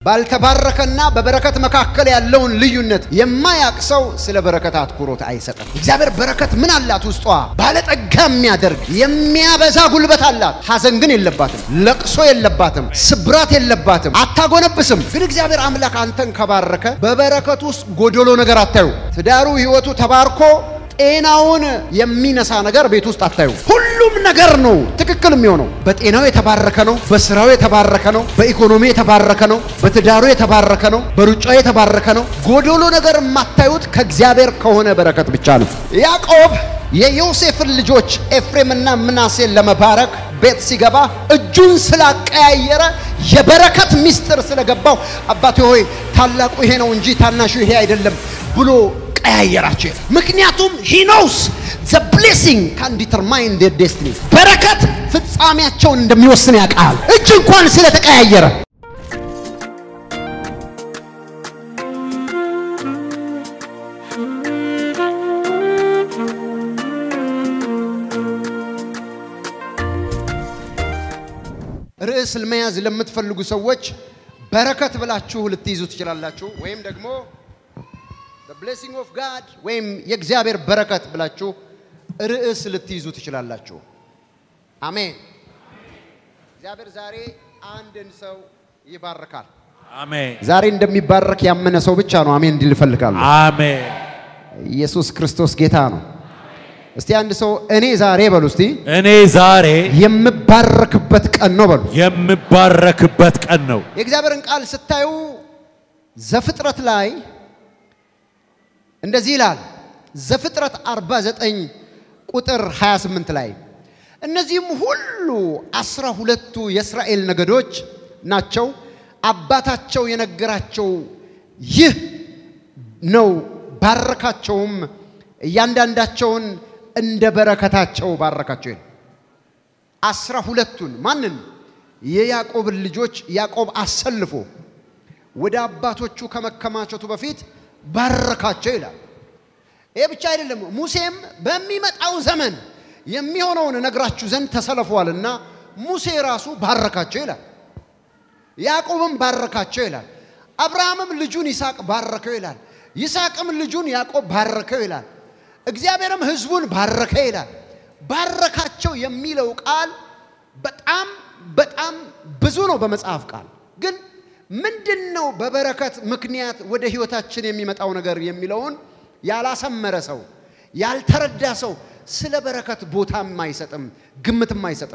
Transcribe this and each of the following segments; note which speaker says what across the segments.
Speaker 1: ባልተባረከና በበረከት መካከል ያለውን ልዩነት የማያቅ ሰው ስለ በረከት አትኩሮት አይሰጥም። እግዚአብሔር በረከት ምን አላት? ውስጧ ባለጠጋ የሚያደርግ የሚያበዛ ጉልበት አላት። ሐዘን ግን የለባትም፣ ለቅሶ የለባትም፣ ስብራት የለባትም፣ አታጎነብስም። ግን እግዚአብሔር አምላክ አንተን ከባረከ በበረከት ውስጥ ጎደሎ ነገር አታዩ። ትዳሩ ህይወቱ ተባርኮ ጤናውን የሚነሳ ነገር ቤት ውስጥ አታዩ። ሁሉም ነገር ነው ትክክል የሚሆነው። በጤናው የተባረከ ነው፣ በስራው የተባረከ ነው፣ በኢኮኖሚ የተባረከ ነው፣ በትዳሩ የተባረከ ነው፣ በሩጫው የተባረከ ነው። ጎዶሎ ነገር የማታዩት ከእግዚአብሔር ከሆነ በረከት ብቻ ነው። ያዕቆብ የዮሴፍን ልጆች ኤፍሬምና ምናሴን ለመባረክ ቤት ሲገባ እጁን ስላቀያየረ የበረከት ምስጢር ስለገባው አባቴ ሆይ ታላቁ ይሄ ነው እንጂ ታናሹ ይሄ አይደለም ብሎ ቀያየራቸው። ምክንያቱም ሂ ኖውስ ዘ ብሌሲንግ ካን ዲተርማይን ዴር ዴስቲኒ በረከት ፍጻሜያቸውን እንደሚወስን ያውቃል። እጅ እንኳን ስለተቀያየረ ርዕስ መያዝ ለምትፈልጉ ሰዎች በረከት ብላችሁ ልትይዙ ትችላላችሁ። ወይም ደግሞ ብሌሲንግ ኦፍ ጋድ ወይም የእግዚአብሔር በረከት ብላችሁ ርዕስ ልትይዙ ትችላላችሁ። አሜን። እግዚአብሔር ዛሬ አንድን ሰው ይባርካል።
Speaker 2: አሜን
Speaker 1: ዛሬ እንደሚባረክ ያመነ ሰው ብቻ ነው አሜን እንዲል እፈልጋለሁ።
Speaker 2: አሜን።
Speaker 1: ኢየሱስ ክርስቶስ ጌታ ነው። እስቲ አንድ ሰው እኔ ዛሬ በሉ እስቲ
Speaker 2: እኔ ዛሬ
Speaker 1: የምባረክበት ቀን ነው በሉ።
Speaker 2: የምባረክበት ቀን ነው።
Speaker 1: የእግዚአብሔርን ቃል ስታዩ ዘፍጥረት ላይ እንደዚህ ይላል። ዘፍጥረት 49 ቁጥር 28 ላይ እነዚህም ሁሉ አስራ ሁለቱ የእስራኤል ነገዶች ናቸው። አባታቸው የነገራቸው ይህ ነው። ባረካቸውም፣ እያንዳንዳቸውን እንደ በረከታቸው ባረካቸው ይላል። አስራ ሁለቱን ማንን? የያዕቆብን ልጆች ያዕቆብ አሰልፎ ወደ አባቶቹ ከመከማቸቱ በፊት ባረካቸው ይላል። ይህ ብቻ አይደለም። ሙሴም በሚመጣው ዘመን የሚሆነውን እነግራችሁ ዘንድ ተሰልፈዋልና ሙሴ ራሱ ባረካቸው ይላል። ያዕቆብም ባረካቸው ይላል። አብርሃምም ልጁን ይስሐቅ ባረከው ይላል። ይስሐቅም ልጁን ያዕቆብ ባረከው ይላል። እግዚአብሔርም ሕዝቡን ባረከ ይላል። ባረካቸው የሚለው ቃል በጣም በጣም ብዙ ነው በመጽሐፍ ቃል ግን ምንድን ነው በበረከት ምክንያት ወደ ህይወታችን የሚመጣው ነገር የሚለውን ያላሰመረ ሰው ያልተረዳ ሰው ስለ በረከት ቦታም አይሰጥም፣ ግምትም አይሰጥም።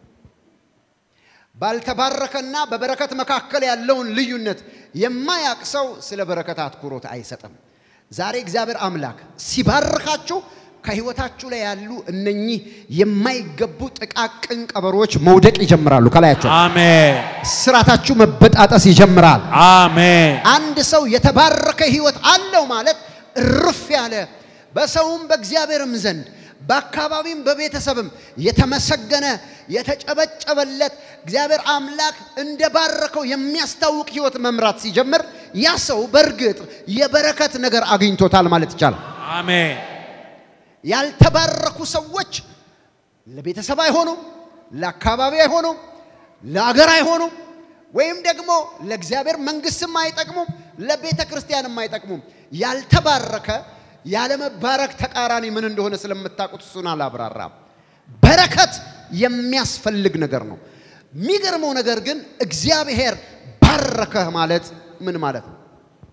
Speaker 1: ባልተባረከና በበረከት መካከል ያለውን ልዩነት የማያቅ ሰው ስለ በረከት አትኩሮት አይሰጥም። ዛሬ እግዚአብሔር አምላክ ሲባርካችሁ ከህይወታችሁ ላይ ያሉ እነኚህ የማይገቡ ጥቃቅን ቀበሮች መውደቅ ይጀምራሉ። ከላያቸው
Speaker 2: አሜን
Speaker 1: ስራታችሁ መበጣጠስ ይጀምራል።
Speaker 2: አሜን
Speaker 1: አንድ ሰው የተባረከ ህይወት አለው ማለት እርፍ ያለ በሰውም በእግዚአብሔርም ዘንድ በአካባቢም በቤተሰብም የተመሰገነ የተጨበጨበለት እግዚአብሔር አምላክ እንደባረከው የሚያስታውቅ ህይወት መምራት ሲጀምር ያ ሰው በእርግጥ የበረከት ነገር አግኝቶታል ማለት ይቻላል።
Speaker 2: አሜን
Speaker 1: ያልተባረኩ ሰዎች ለቤተሰብ አይሆኑም፣ ለአካባቢ አይሆኑም፣ ለአገር አይሆኑም፣ ወይም ደግሞ ለእግዚአብሔር መንግስትም አይጠቅሙም፣ ለቤተ ክርስቲያንም አይጠቅሙም። ያልተባረከ ያለመባረክ ተቃራኒ ምን እንደሆነ ስለምታውቁት እሱን አላብራራም። በረከት የሚያስፈልግ ነገር ነው። የሚገርመው ነገር ግን እግዚአብሔር ባረከህ ማለት ምን ማለት ነው?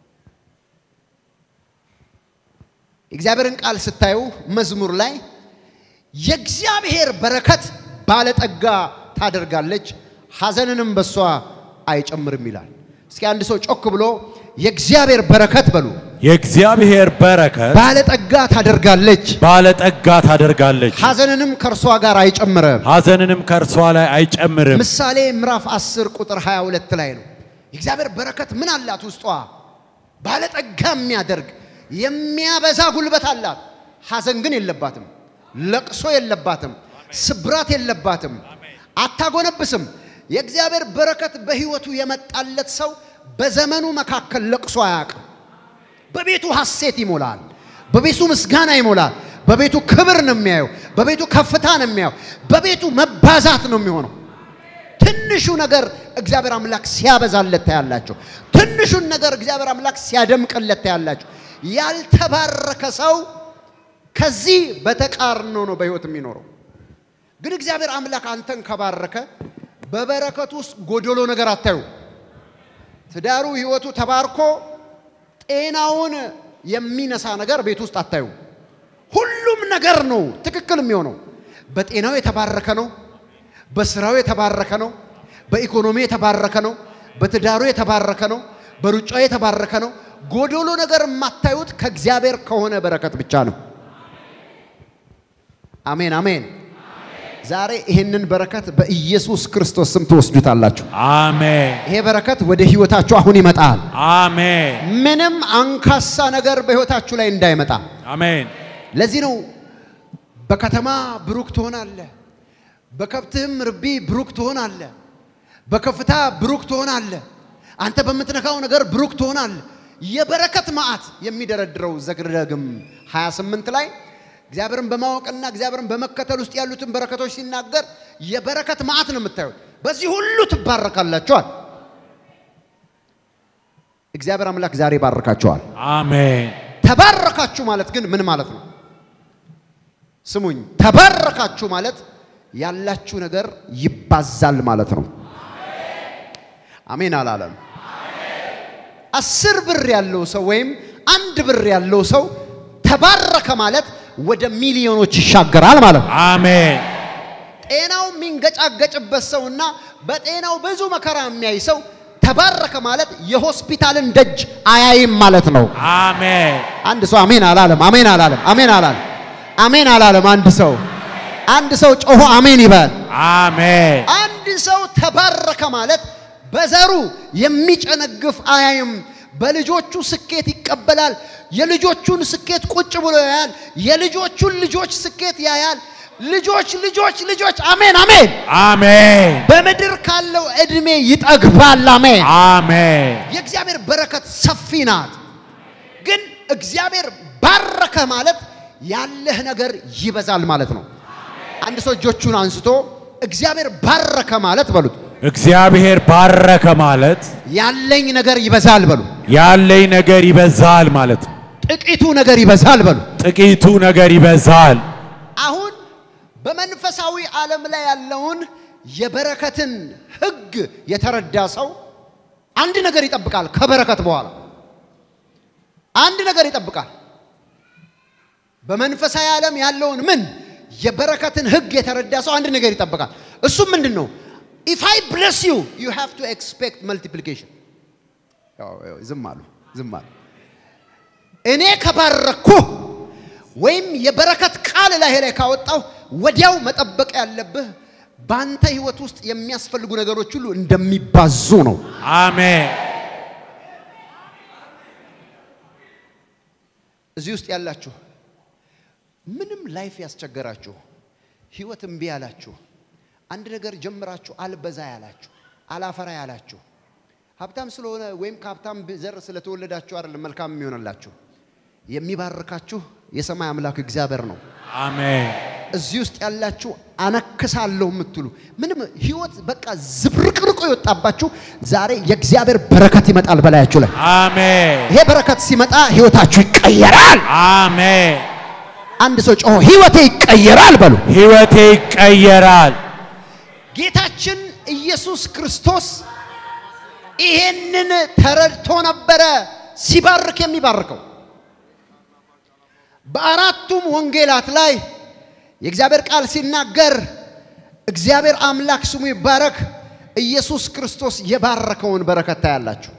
Speaker 1: የእግዚአብሔርን ቃል ስታዩ መዝሙር ላይ የእግዚአብሔር በረከት ባለጠጋ ታደርጋለች፣ ሐዘንንም በሷ አይጨምርም ይላል። እስኪ አንድ ሰው ጮክ ብሎ የእግዚአብሔር በረከት በሉ
Speaker 2: የእግዚአብሔር በረከት
Speaker 1: ባለጠጋ ታደርጋለች፣
Speaker 2: ባለጠጋ ታደርጋለች፣
Speaker 1: ሐዘንንም ከእርሷ ጋር አይጨምርም።
Speaker 2: ሐዘንንም ከእርሷ ላይ አይጨምርም።
Speaker 1: ምሳሌ ምዕራፍ 10 ቁጥር 22 ላይ ነው። የእግዚአብሔር በረከት ምን አላት? ውስጧ ባለጠጋ የሚያደርግ የሚያበዛ ጉልበት አላት። ሐዘን ግን የለባትም፣ ለቅሶ የለባትም፣ ስብራት የለባትም፣ አታጎነብስም። የእግዚአብሔር በረከት በሕይወቱ የመጣለት ሰው በዘመኑ መካከል ለቅሶ አያውቅም። በቤቱ ሐሴት ይሞላል። በቤቱ ምስጋና ይሞላል። በቤቱ ክብር ነው የሚያየው። በቤቱ ከፍታ ነው የሚያየው። በቤቱ መባዛት ነው የሚሆነው። ትንሹ ነገር እግዚአብሔር አምላክ ሲያበዛለት ታያላችሁ። ትንሹን ነገር እግዚአብሔር አምላክ ሲያደምቅለት ታያላችሁ። ያልተባረከ ሰው ከዚህ በተቃርኖ ነው በህይወት የሚኖረው። ግን እግዚአብሔር አምላክ አንተን ከባረከ በበረከቱ ውስጥ ጎደሎ ነገር አታዩ። ትዳሩ ህይወቱ ተባርኮ ጤናውን የሚነሳ ነገር ቤት ውስጥ አታዩ። ሁሉም ነገር ነው ትክክል የሚሆነው። በጤናው የተባረከ ነው። በስራው የተባረከ ነው። በኢኮኖሚ የተባረከ ነው። በትዳሩ የተባረከ ነው። በሩጫው የተባረከ ነው። ጎዶሎ ነገር የማታዩት ከእግዚአብሔር ከሆነ በረከት ብቻ ነው። አሜን አሜን። ዛሬ ይህንን በረከት በኢየሱስ ክርስቶስ ስም ትወስዱታላችሁ።
Speaker 2: አሜን
Speaker 1: ይሄ በረከት ወደ ህይወታችሁ አሁን ይመጣል።
Speaker 2: አሜን
Speaker 1: ምንም አንካሳ ነገር በህይወታችሁ ላይ እንዳይመጣ።
Speaker 2: አሜን
Speaker 1: ለዚህ ነው በከተማ ብሩክ ትሆናለህ፣ በከብትህም ርቢ ብሩክ ትሆናለህ፣ በከፍታ ብሩክ ትሆናለህ፣ አንተ በምትነካው ነገር ብሩክ ትሆናለህ። የበረከት መዓት የሚደረድረው ዘግረግም 28 ላይ እግዚአብሔርን በማወቅና እግዚአብሔርን በመከተል ውስጥ ያሉትን በረከቶች ሲናገር የበረከት መዓት ነው የምታዩት። በዚህ ሁሉ ትባረካላችኋል። እግዚአብሔር አምላክ ዛሬ ባርካችኋል።
Speaker 2: አሜን
Speaker 1: ተባረካችሁ ማለት ግን ምን ማለት ነው? ስሙኝ፣ ተባረካችሁ ማለት ያላችሁ ነገር ይባዛል ማለት ነው። አሜን አላለም። አስር ብር ያለው ሰው ወይም አንድ ብር ያለው ሰው ተባረከ ማለት ወደ ሚሊዮኖች ይሻገራል ማለት ነው።
Speaker 2: አሜን
Speaker 1: ጤናው የሚንገጫገጭበት ሰውና በጤናው ብዙ መከራ የሚያይ ሰው ተባረከ ማለት የሆስፒታልን ደጅ አያይም ማለት ነው።
Speaker 2: አሜን
Speaker 1: አንድ ሰው አሜን አላለም። አሜን አላለም። አሜን አላለም። አሜን አላለም። አንድ ሰው አንድ ሰው ጮሆ አሜን ይበል።
Speaker 2: አሜን
Speaker 1: አንድ ሰው ተባረከ ማለት በዘሩ የሚጨነግፍ አያይም። በልጆቹ ስኬት ይቀበላል። የልጆቹን ስኬት ቁጭ ብሎ ያያል። የልጆቹን ልጆች ስኬት ያያል። ልጆች ልጆች ልጆች አሜን አሜን።
Speaker 2: አሜን
Speaker 1: በምድር ካለው እድሜ ይጠግባል። አሜን።
Speaker 2: አሜን
Speaker 1: የእግዚአብሔር በረከት ሰፊ ናት። ግን እግዚአብሔር ባረከ ማለት ያለህ ነገር ይበዛል ማለት ነው። አንድ ሰው እጆቹን አንስቶ እግዚአብሔር ባረከ ማለት በሉት፣
Speaker 2: እግዚአብሔር ባረከ ማለት
Speaker 1: ያለኝ ነገር ይበዛል በሉ፣
Speaker 2: ያለኝ ነገር ይበዛል ማለት ነው።
Speaker 1: ጥቂቱ ነገር ይበዛል በሉ።
Speaker 2: ጥቂቱ ነገር ይበዛል።
Speaker 1: አሁን በመንፈሳዊ ዓለም ላይ ያለውን የበረከትን ሕግ የተረዳ ሰው አንድ ነገር ይጠብቃል። ከበረከት በኋላ አንድ ነገር ይጠብቃል። በመንፈሳዊ ዓለም ያለውን ምን የበረከትን ሕግ የተረዳ ሰው አንድ ነገር ይጠብቃል። እሱም ምንድን ነው? ኢፍ አይ ብለስ ዩ ዩ ሃቭ ቱ ኤክስፔክት መልቲፕሊኬሽን። ዝም አሉ፣ ዝም አሉ። እኔ ከባረኩህ ወይም የበረከት ቃል ላይ ላይ ካወጣው ወዲያው መጠበቅ ያለብህ በአንተ ህይወት ውስጥ የሚያስፈልጉ ነገሮች ሁሉ እንደሚባዙ ነው።
Speaker 2: አሜን
Speaker 1: እዚህ ውስጥ ያላችሁ ምንም ላይፍ ያስቸገራችሁ፣ ህይወት እምቢ ያላችሁ፣ አንድ ነገር ጀምራችሁ አልበዛ ያላችሁ፣ አላፈራ ያላችሁ፣ ሀብታም ስለሆነ ወይም ከሀብታም ዘር ስለተወለዳችሁ አይደለም መልካም የሚሆንላችሁ የሚባርካችሁ የሰማይ አምላክ እግዚአብሔር ነው።
Speaker 2: አሜን
Speaker 1: እዚህ ውስጥ ያላችሁ አነክሳለሁ የምትሉ ምንም ህይወት በቃ ዝብርቅርቆ የወጣባችሁ ዛሬ የእግዚአብሔር በረከት ይመጣል በላያችሁ ላይ።
Speaker 2: አሜን
Speaker 1: ይሄ በረከት ሲመጣ ህይወታችሁ ይቀየራል።
Speaker 2: አሜን
Speaker 1: አንድ ሰው ጮሆ ህይወቴ ይቀየራል በሉ።
Speaker 2: ህይወቴ ይቀየራል።
Speaker 1: ጌታችን ኢየሱስ ክርስቶስ ይሄንን ተረድቶ ነበረ ሲባርክ የሚባርከው። በአራቱም ወንጌላት ላይ የእግዚአብሔር ቃል ሲናገር እግዚአብሔር አምላክ ስሙ ይባረክ፣ ኢየሱስ ክርስቶስ የባረከውን በረከት ታያላችሁ።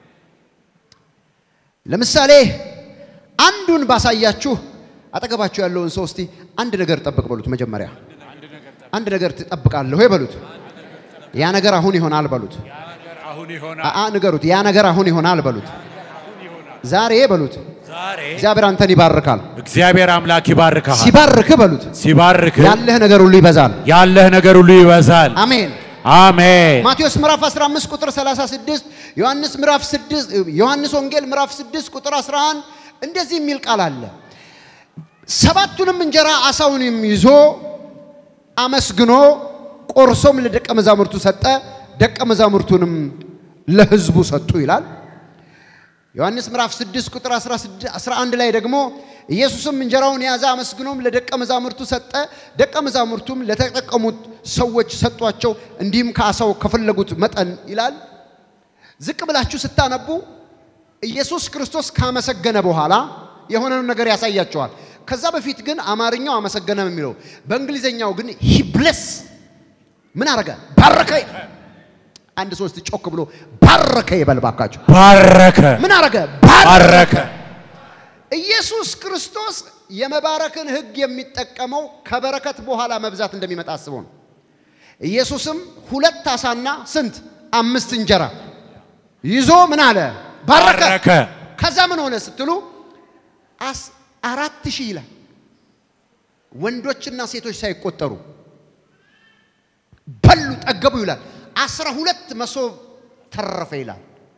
Speaker 1: ለምሳሌ አንዱን ባሳያችሁ አጠገባችሁ ያለውን ሰው እስቲ አንድ ነገር ጠብቅ በሉት። መጀመሪያ አንድ ነገር ትጠብቃለሁ ወይ በሉት። ያ ነገር አሁን ይሆናል በሉት።
Speaker 2: አሁን
Speaker 1: አአ ንገሩት። ያ ነገር አሁን ይሆናል በሉት። ዛሬ በሉት።
Speaker 2: ዛሬ
Speaker 1: እግዚአብሔር አንተን ይባርካል።
Speaker 2: እግዚአብሔር አምላክ ይባርካል።
Speaker 1: ሲባርክ በሉት
Speaker 2: ሲባርክ
Speaker 1: ያለህ ነገር ሁሉ ይበዛል።
Speaker 2: ያለህ ነገር ሁሉ ይበዛል።
Speaker 1: አሜን።
Speaker 2: አሜን
Speaker 1: ማቴዎስ ምዕራፍ 15 ቁጥር 36 ዮሐንስ ምዕራፍ 6 ዮሐንስ ወንጌል ምዕራፍ 6 ቁጥር 11 እንደዚህ የሚል ቃል አለ። ሰባቱንም እንጀራ አሳውንም ይዞ አመስግኖ ቆርሶም ለደቀ መዛሙርቱ ሰጠ፣ ደቀ መዛሙርቱንም ለሕዝቡ ሰጡ ይላል። ዮሐንስ ምዕራፍ 6 ቁጥር 11 ላይ ደግሞ ኢየሱስም እንጀራውን ያዘ፣ አመስግኖም ለደቀ መዛሙርቱ ሰጠ፣ ደቀ መዛሙርቱም ለተጠቀሙት ሰዎች ሰጧቸው፣ እንዲህም ከዓሣው ከፈለጉት መጠን ይላል። ዝቅ ብላችሁ ስታነቡ ኢየሱስ ክርስቶስ ካመሰገነ በኋላ የሆነውን ነገር ያሳያቸዋል። ከዛ በፊት ግን አማርኛው አመሰገነ ነው የሚለው፣ በእንግሊዘኛው ግን ሂ ብለስ ምን አረገ? ባረከ። አንድ ሶስት ጮክ ብሎ ባረከ ይበል ባካችሁ።
Speaker 2: ባረከ
Speaker 1: ምን አረገ?
Speaker 2: ባረከ
Speaker 1: ኢየሱስ ክርስቶስ የመባረክን ሕግ የሚጠቀመው ከበረከት በኋላ መብዛት እንደሚመጣ አስቦ ነው። ኢየሱስም ሁለት ዓሣና ስንት አምስት እንጀራ ይዞ ምን አለ? ባረከ።
Speaker 2: ባረከ
Speaker 1: ከዛ ምን ሆነ ስትሉ አስ አራት ሺህ ይላል ወንዶችና ሴቶች ሳይቆጠሩ በሉ ጠገቡ ይላል። አስራ ሁለት መሶብ ተረፈ ይላል።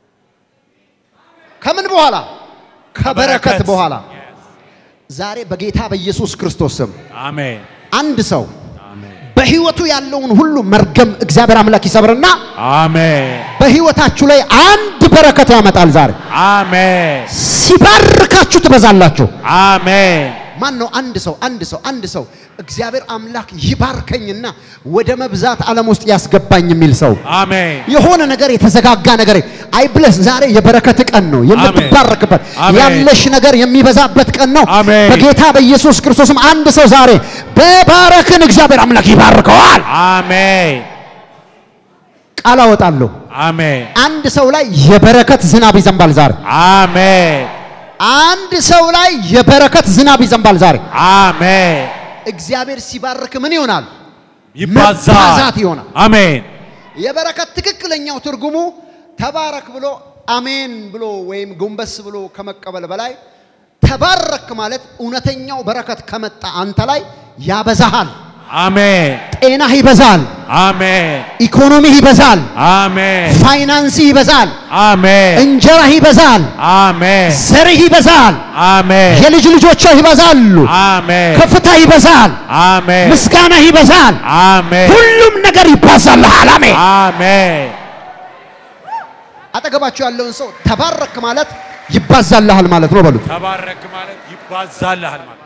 Speaker 1: ከምን በኋላ? ከበረከት
Speaker 2: በረከት።
Speaker 1: በኋላ። ዛሬ በጌታ በኢየሱስ ክርስቶስ ስም
Speaker 2: አሜን
Speaker 1: አንድ ሰው
Speaker 2: አሜን
Speaker 1: በህይወቱ ያለውን ሁሉ መርገም እግዚአብሔር አምላክ ይሰብርና
Speaker 2: አሜን
Speaker 1: በህይወታችሁ ላይ አንድ በረከት ያመጣል። ዛሬ
Speaker 2: አሜን
Speaker 1: ሲባርካችሁ ትበዛላችሁ።
Speaker 2: አሜን
Speaker 1: ማን ነው? አንድ ሰው አንድ ሰው አንድ ሰው እግዚአብሔር አምላክ ይባርከኝና ወደ መብዛት ዓለም ውስጥ ያስገባኝ የሚል ሰው
Speaker 2: አሜን
Speaker 1: የሆነ ነገር የተዘጋጋ ነገር አይ ብለስ ዛሬ የበረከት ቀን ነው፣ የምትባረክበት
Speaker 2: አሜን።
Speaker 1: ያለሽ ነገር የሚበዛበት ቀን ነው።
Speaker 2: አሜን።
Speaker 1: በጌታ በኢየሱስ ክርስቶስም አንድ ሰው ዛሬ በባረክን እግዚአብሔር አምላክ ይባርከዋል።
Speaker 2: አሜን
Speaker 1: ቃል አወጣለሁ።
Speaker 2: አሜን
Speaker 1: አንድ ሰው ላይ የበረከት ዝናብ ይዘንባል ዛሬ።
Speaker 2: አሜን
Speaker 1: አንድ ሰው ላይ የበረከት ዝናብ ይዘንባል ዛሬ።
Speaker 2: አሜን
Speaker 1: እግዚአብሔር ሲባርክ ምን ይሆናል?
Speaker 2: ይባዛል
Speaker 1: መባዛት ይሆናል።
Speaker 2: አሜን
Speaker 1: የበረከት ትክክለኛው ትርጉሙ ተባረክ ብሎ አሜን ብሎ ወይም ጎንበስ ብሎ ከመቀበል በላይ ተባረክ ማለት እውነተኛው በረከት ከመጣ አንተ ላይ ያበዛሃል።
Speaker 2: አሜን
Speaker 1: ጤናህ ይበዛል፣
Speaker 2: አሜን
Speaker 1: ኢኮኖሚህ ይበዛል፣
Speaker 2: አሜን
Speaker 1: ፋይናንስ ይበዛል፣
Speaker 2: አሜን
Speaker 1: እንጀራህ ይበዛል፣
Speaker 2: አሜን
Speaker 1: ዘርህ ይበዛል፣
Speaker 2: አሜን
Speaker 1: የልጅ ልጆችህ ይበዛሉ፣
Speaker 2: አሜን
Speaker 1: ከፍታ ይበዛል፣
Speaker 2: አሜን
Speaker 1: ምስጋናህ ይበዛል፣
Speaker 2: አሜን
Speaker 1: ሁሉም ነገር ይባዛልሃል። አሜን።
Speaker 2: አሜን
Speaker 1: አጠገባችሁ ያለውን ሰው ተባረክ ማለት ይባዛልሃል ማለት ነው በሉት።
Speaker 2: ተባረክ ማለት ይባዛልሃል ማለት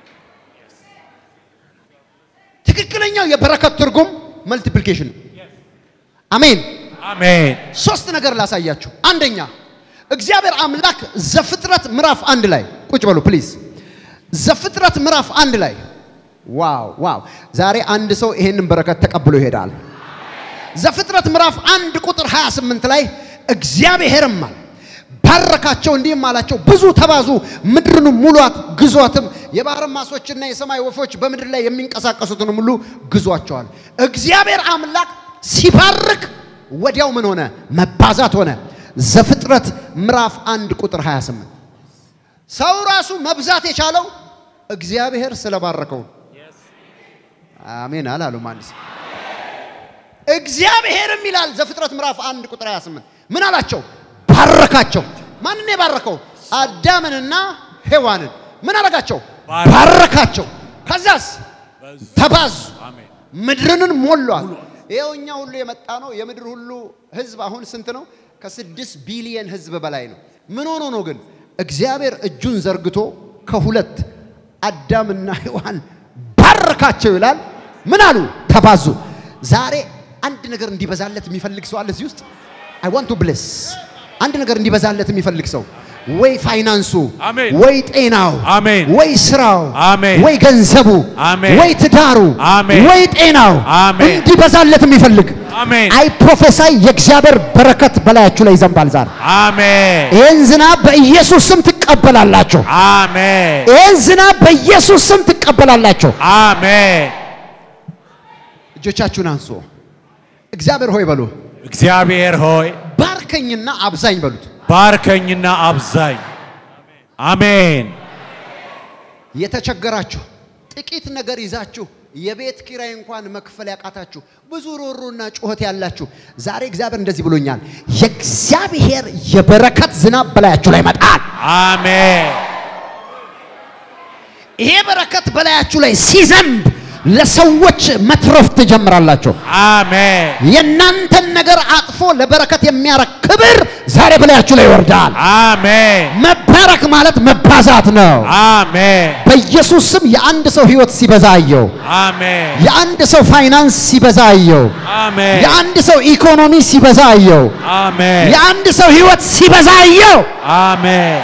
Speaker 1: ትክክለኛው የበረከት ትርጉም መልቲፕሊኬሽን ነው። አሜን።
Speaker 2: አሜን
Speaker 1: ሶስት ነገር ላሳያችሁ። አንደኛ እግዚአብሔር አምላክ ዘፍጥረት ምዕራፍ አንድ ላይ ቁጭ በሉ ፕሊዝ። ዘፍጥረት ምዕራፍ አንድ ላይ ዋው ዋው! ዛሬ አንድ ሰው ይሄንን በረከት ተቀብሎ ይሄዳል። ዘፍጥረት ምዕራፍ አንድ ቁጥር 28 ላይ እግዚአብሔርም አለ ባረካቸው፣ እንዲህም አላቸው ብዙ ተባዙ፣ ምድርን ሙሏት፣ ግዟትም፣ የባህር ማሶችና የሰማይ ወፎች በምድር ላይ የሚንቀሳቀሱትን ሁሉ ግዟቸዋል። እግዚአብሔር አምላክ ሲባርክ ወዲያው ምን ሆነ? መባዛት ሆነ። ዘፍጥረት ምዕራፍ አንድ ቁጥር 28 ሰው ራሱ መብዛት የቻለው እግዚአብሔር ስለባረከው ነው። አሜን አላሉም አንድ ሰው እግዚአብሔርም ይላል ዘፍጥረት ምዕራፍ አንድ ቁጥር 28 ምን አላቸው? ባረካቸው። ማንን የባረከው? አዳምንና ሔዋንን ምን አረጋቸው?
Speaker 2: ባረካቸው።
Speaker 1: ባረካቸው። ከዛስ ተባዙ፣
Speaker 2: አሜን
Speaker 1: ምድርንን ሞሏል። ይኸው እኛ ሁሉ የመጣ ነው። የምድር ሁሉ ህዝብ አሁን ስንት ነው? ከስድስት ቢሊየን ህዝብ በላይ ነው። ምን ሆኖ ነው ግን እግዚአብሔር እጁን ዘርግቶ ከሁለት አዳምና ሔዋን ባረካቸው ይላል። ምን አሉ? ተባዙ። ዛሬ አንድ ነገር እንዲበዛለት የሚፈልግ ሰው አለ እዚህ ውስጥ አይ ዋንት ቱ ብሌስ አንድ ነገር እንዲበዛለት የሚፈልግ ሰው ወይ ፋይናንሱ
Speaker 2: አሜን።
Speaker 1: ወይ ጤናው
Speaker 2: አሜን።
Speaker 1: ወይ ስራው
Speaker 2: አሜን።
Speaker 1: ወይ ገንዘቡ
Speaker 2: አሜን።
Speaker 1: ወይ ትዳሩ
Speaker 2: አሜን።
Speaker 1: ወይ ጤናው
Speaker 2: አሜን።
Speaker 1: እንዲበዛለት የሚፈልግ
Speaker 2: አሜን
Speaker 1: አይ ፕሮፌሳይ የእግዚአብሔር በረከት በላያችሁ ላይ ይዘንባል ዛሬ።
Speaker 2: አሜን
Speaker 1: ይህን ዝናብ በኢየሱስ ስም ትቀበላላችሁ።
Speaker 2: አሜን
Speaker 1: ይህን ዝናብ በኢየሱስ ስም ትቀበላላችሁ።
Speaker 2: አሜን
Speaker 1: እጆቻችሁን አንሱ። እግዚአብሔር ሆይ በሉ፣
Speaker 2: እግዚአብሔር ሆይ
Speaker 1: ባርከኝና አብዛኝ በሉት።
Speaker 2: ባርከኝና አብዛኝ አሜን
Speaker 1: የተቸገራችሁ ጥቂት ነገር ይዛችሁ የቤት ኪራይ እንኳን መክፈል ያቃታችሁ ብዙ ሮሮና ጩኸት ያላችሁ ዛሬ እግዚአብሔር እንደዚህ ብሎኛል። የእግዚአብሔር የበረከት ዝናብ በላያችሁ ላይ ይመጣል።
Speaker 2: አሜን
Speaker 1: ይሄ በረከት በላያችሁ ላይ ሲዘንብ ለሰዎች መትረፍ ትጀምራላችሁ።
Speaker 2: አሜን
Speaker 1: የእናንተን ነገር አጥፎ ለበረከት የሚያረግ ክብር ዛሬ በላያችሁ ላይ ይወርዳል።
Speaker 2: አሜን
Speaker 1: መባረክ ማለት መባዛት ነው።
Speaker 2: አሜን
Speaker 1: በኢየሱስ ስም የአንድ ሰው ህይወት ሲበዛ አየው።
Speaker 2: አሜን
Speaker 1: የአንድ ሰው ፋይናንስ ሲበዛ አየው።
Speaker 2: አሜን
Speaker 1: የአንድ ሰው ኢኮኖሚ ሲበዛ አየው።
Speaker 2: አሜን
Speaker 1: የአንድ ሰው ህይወት ሲበዛ አየው።
Speaker 2: አሜን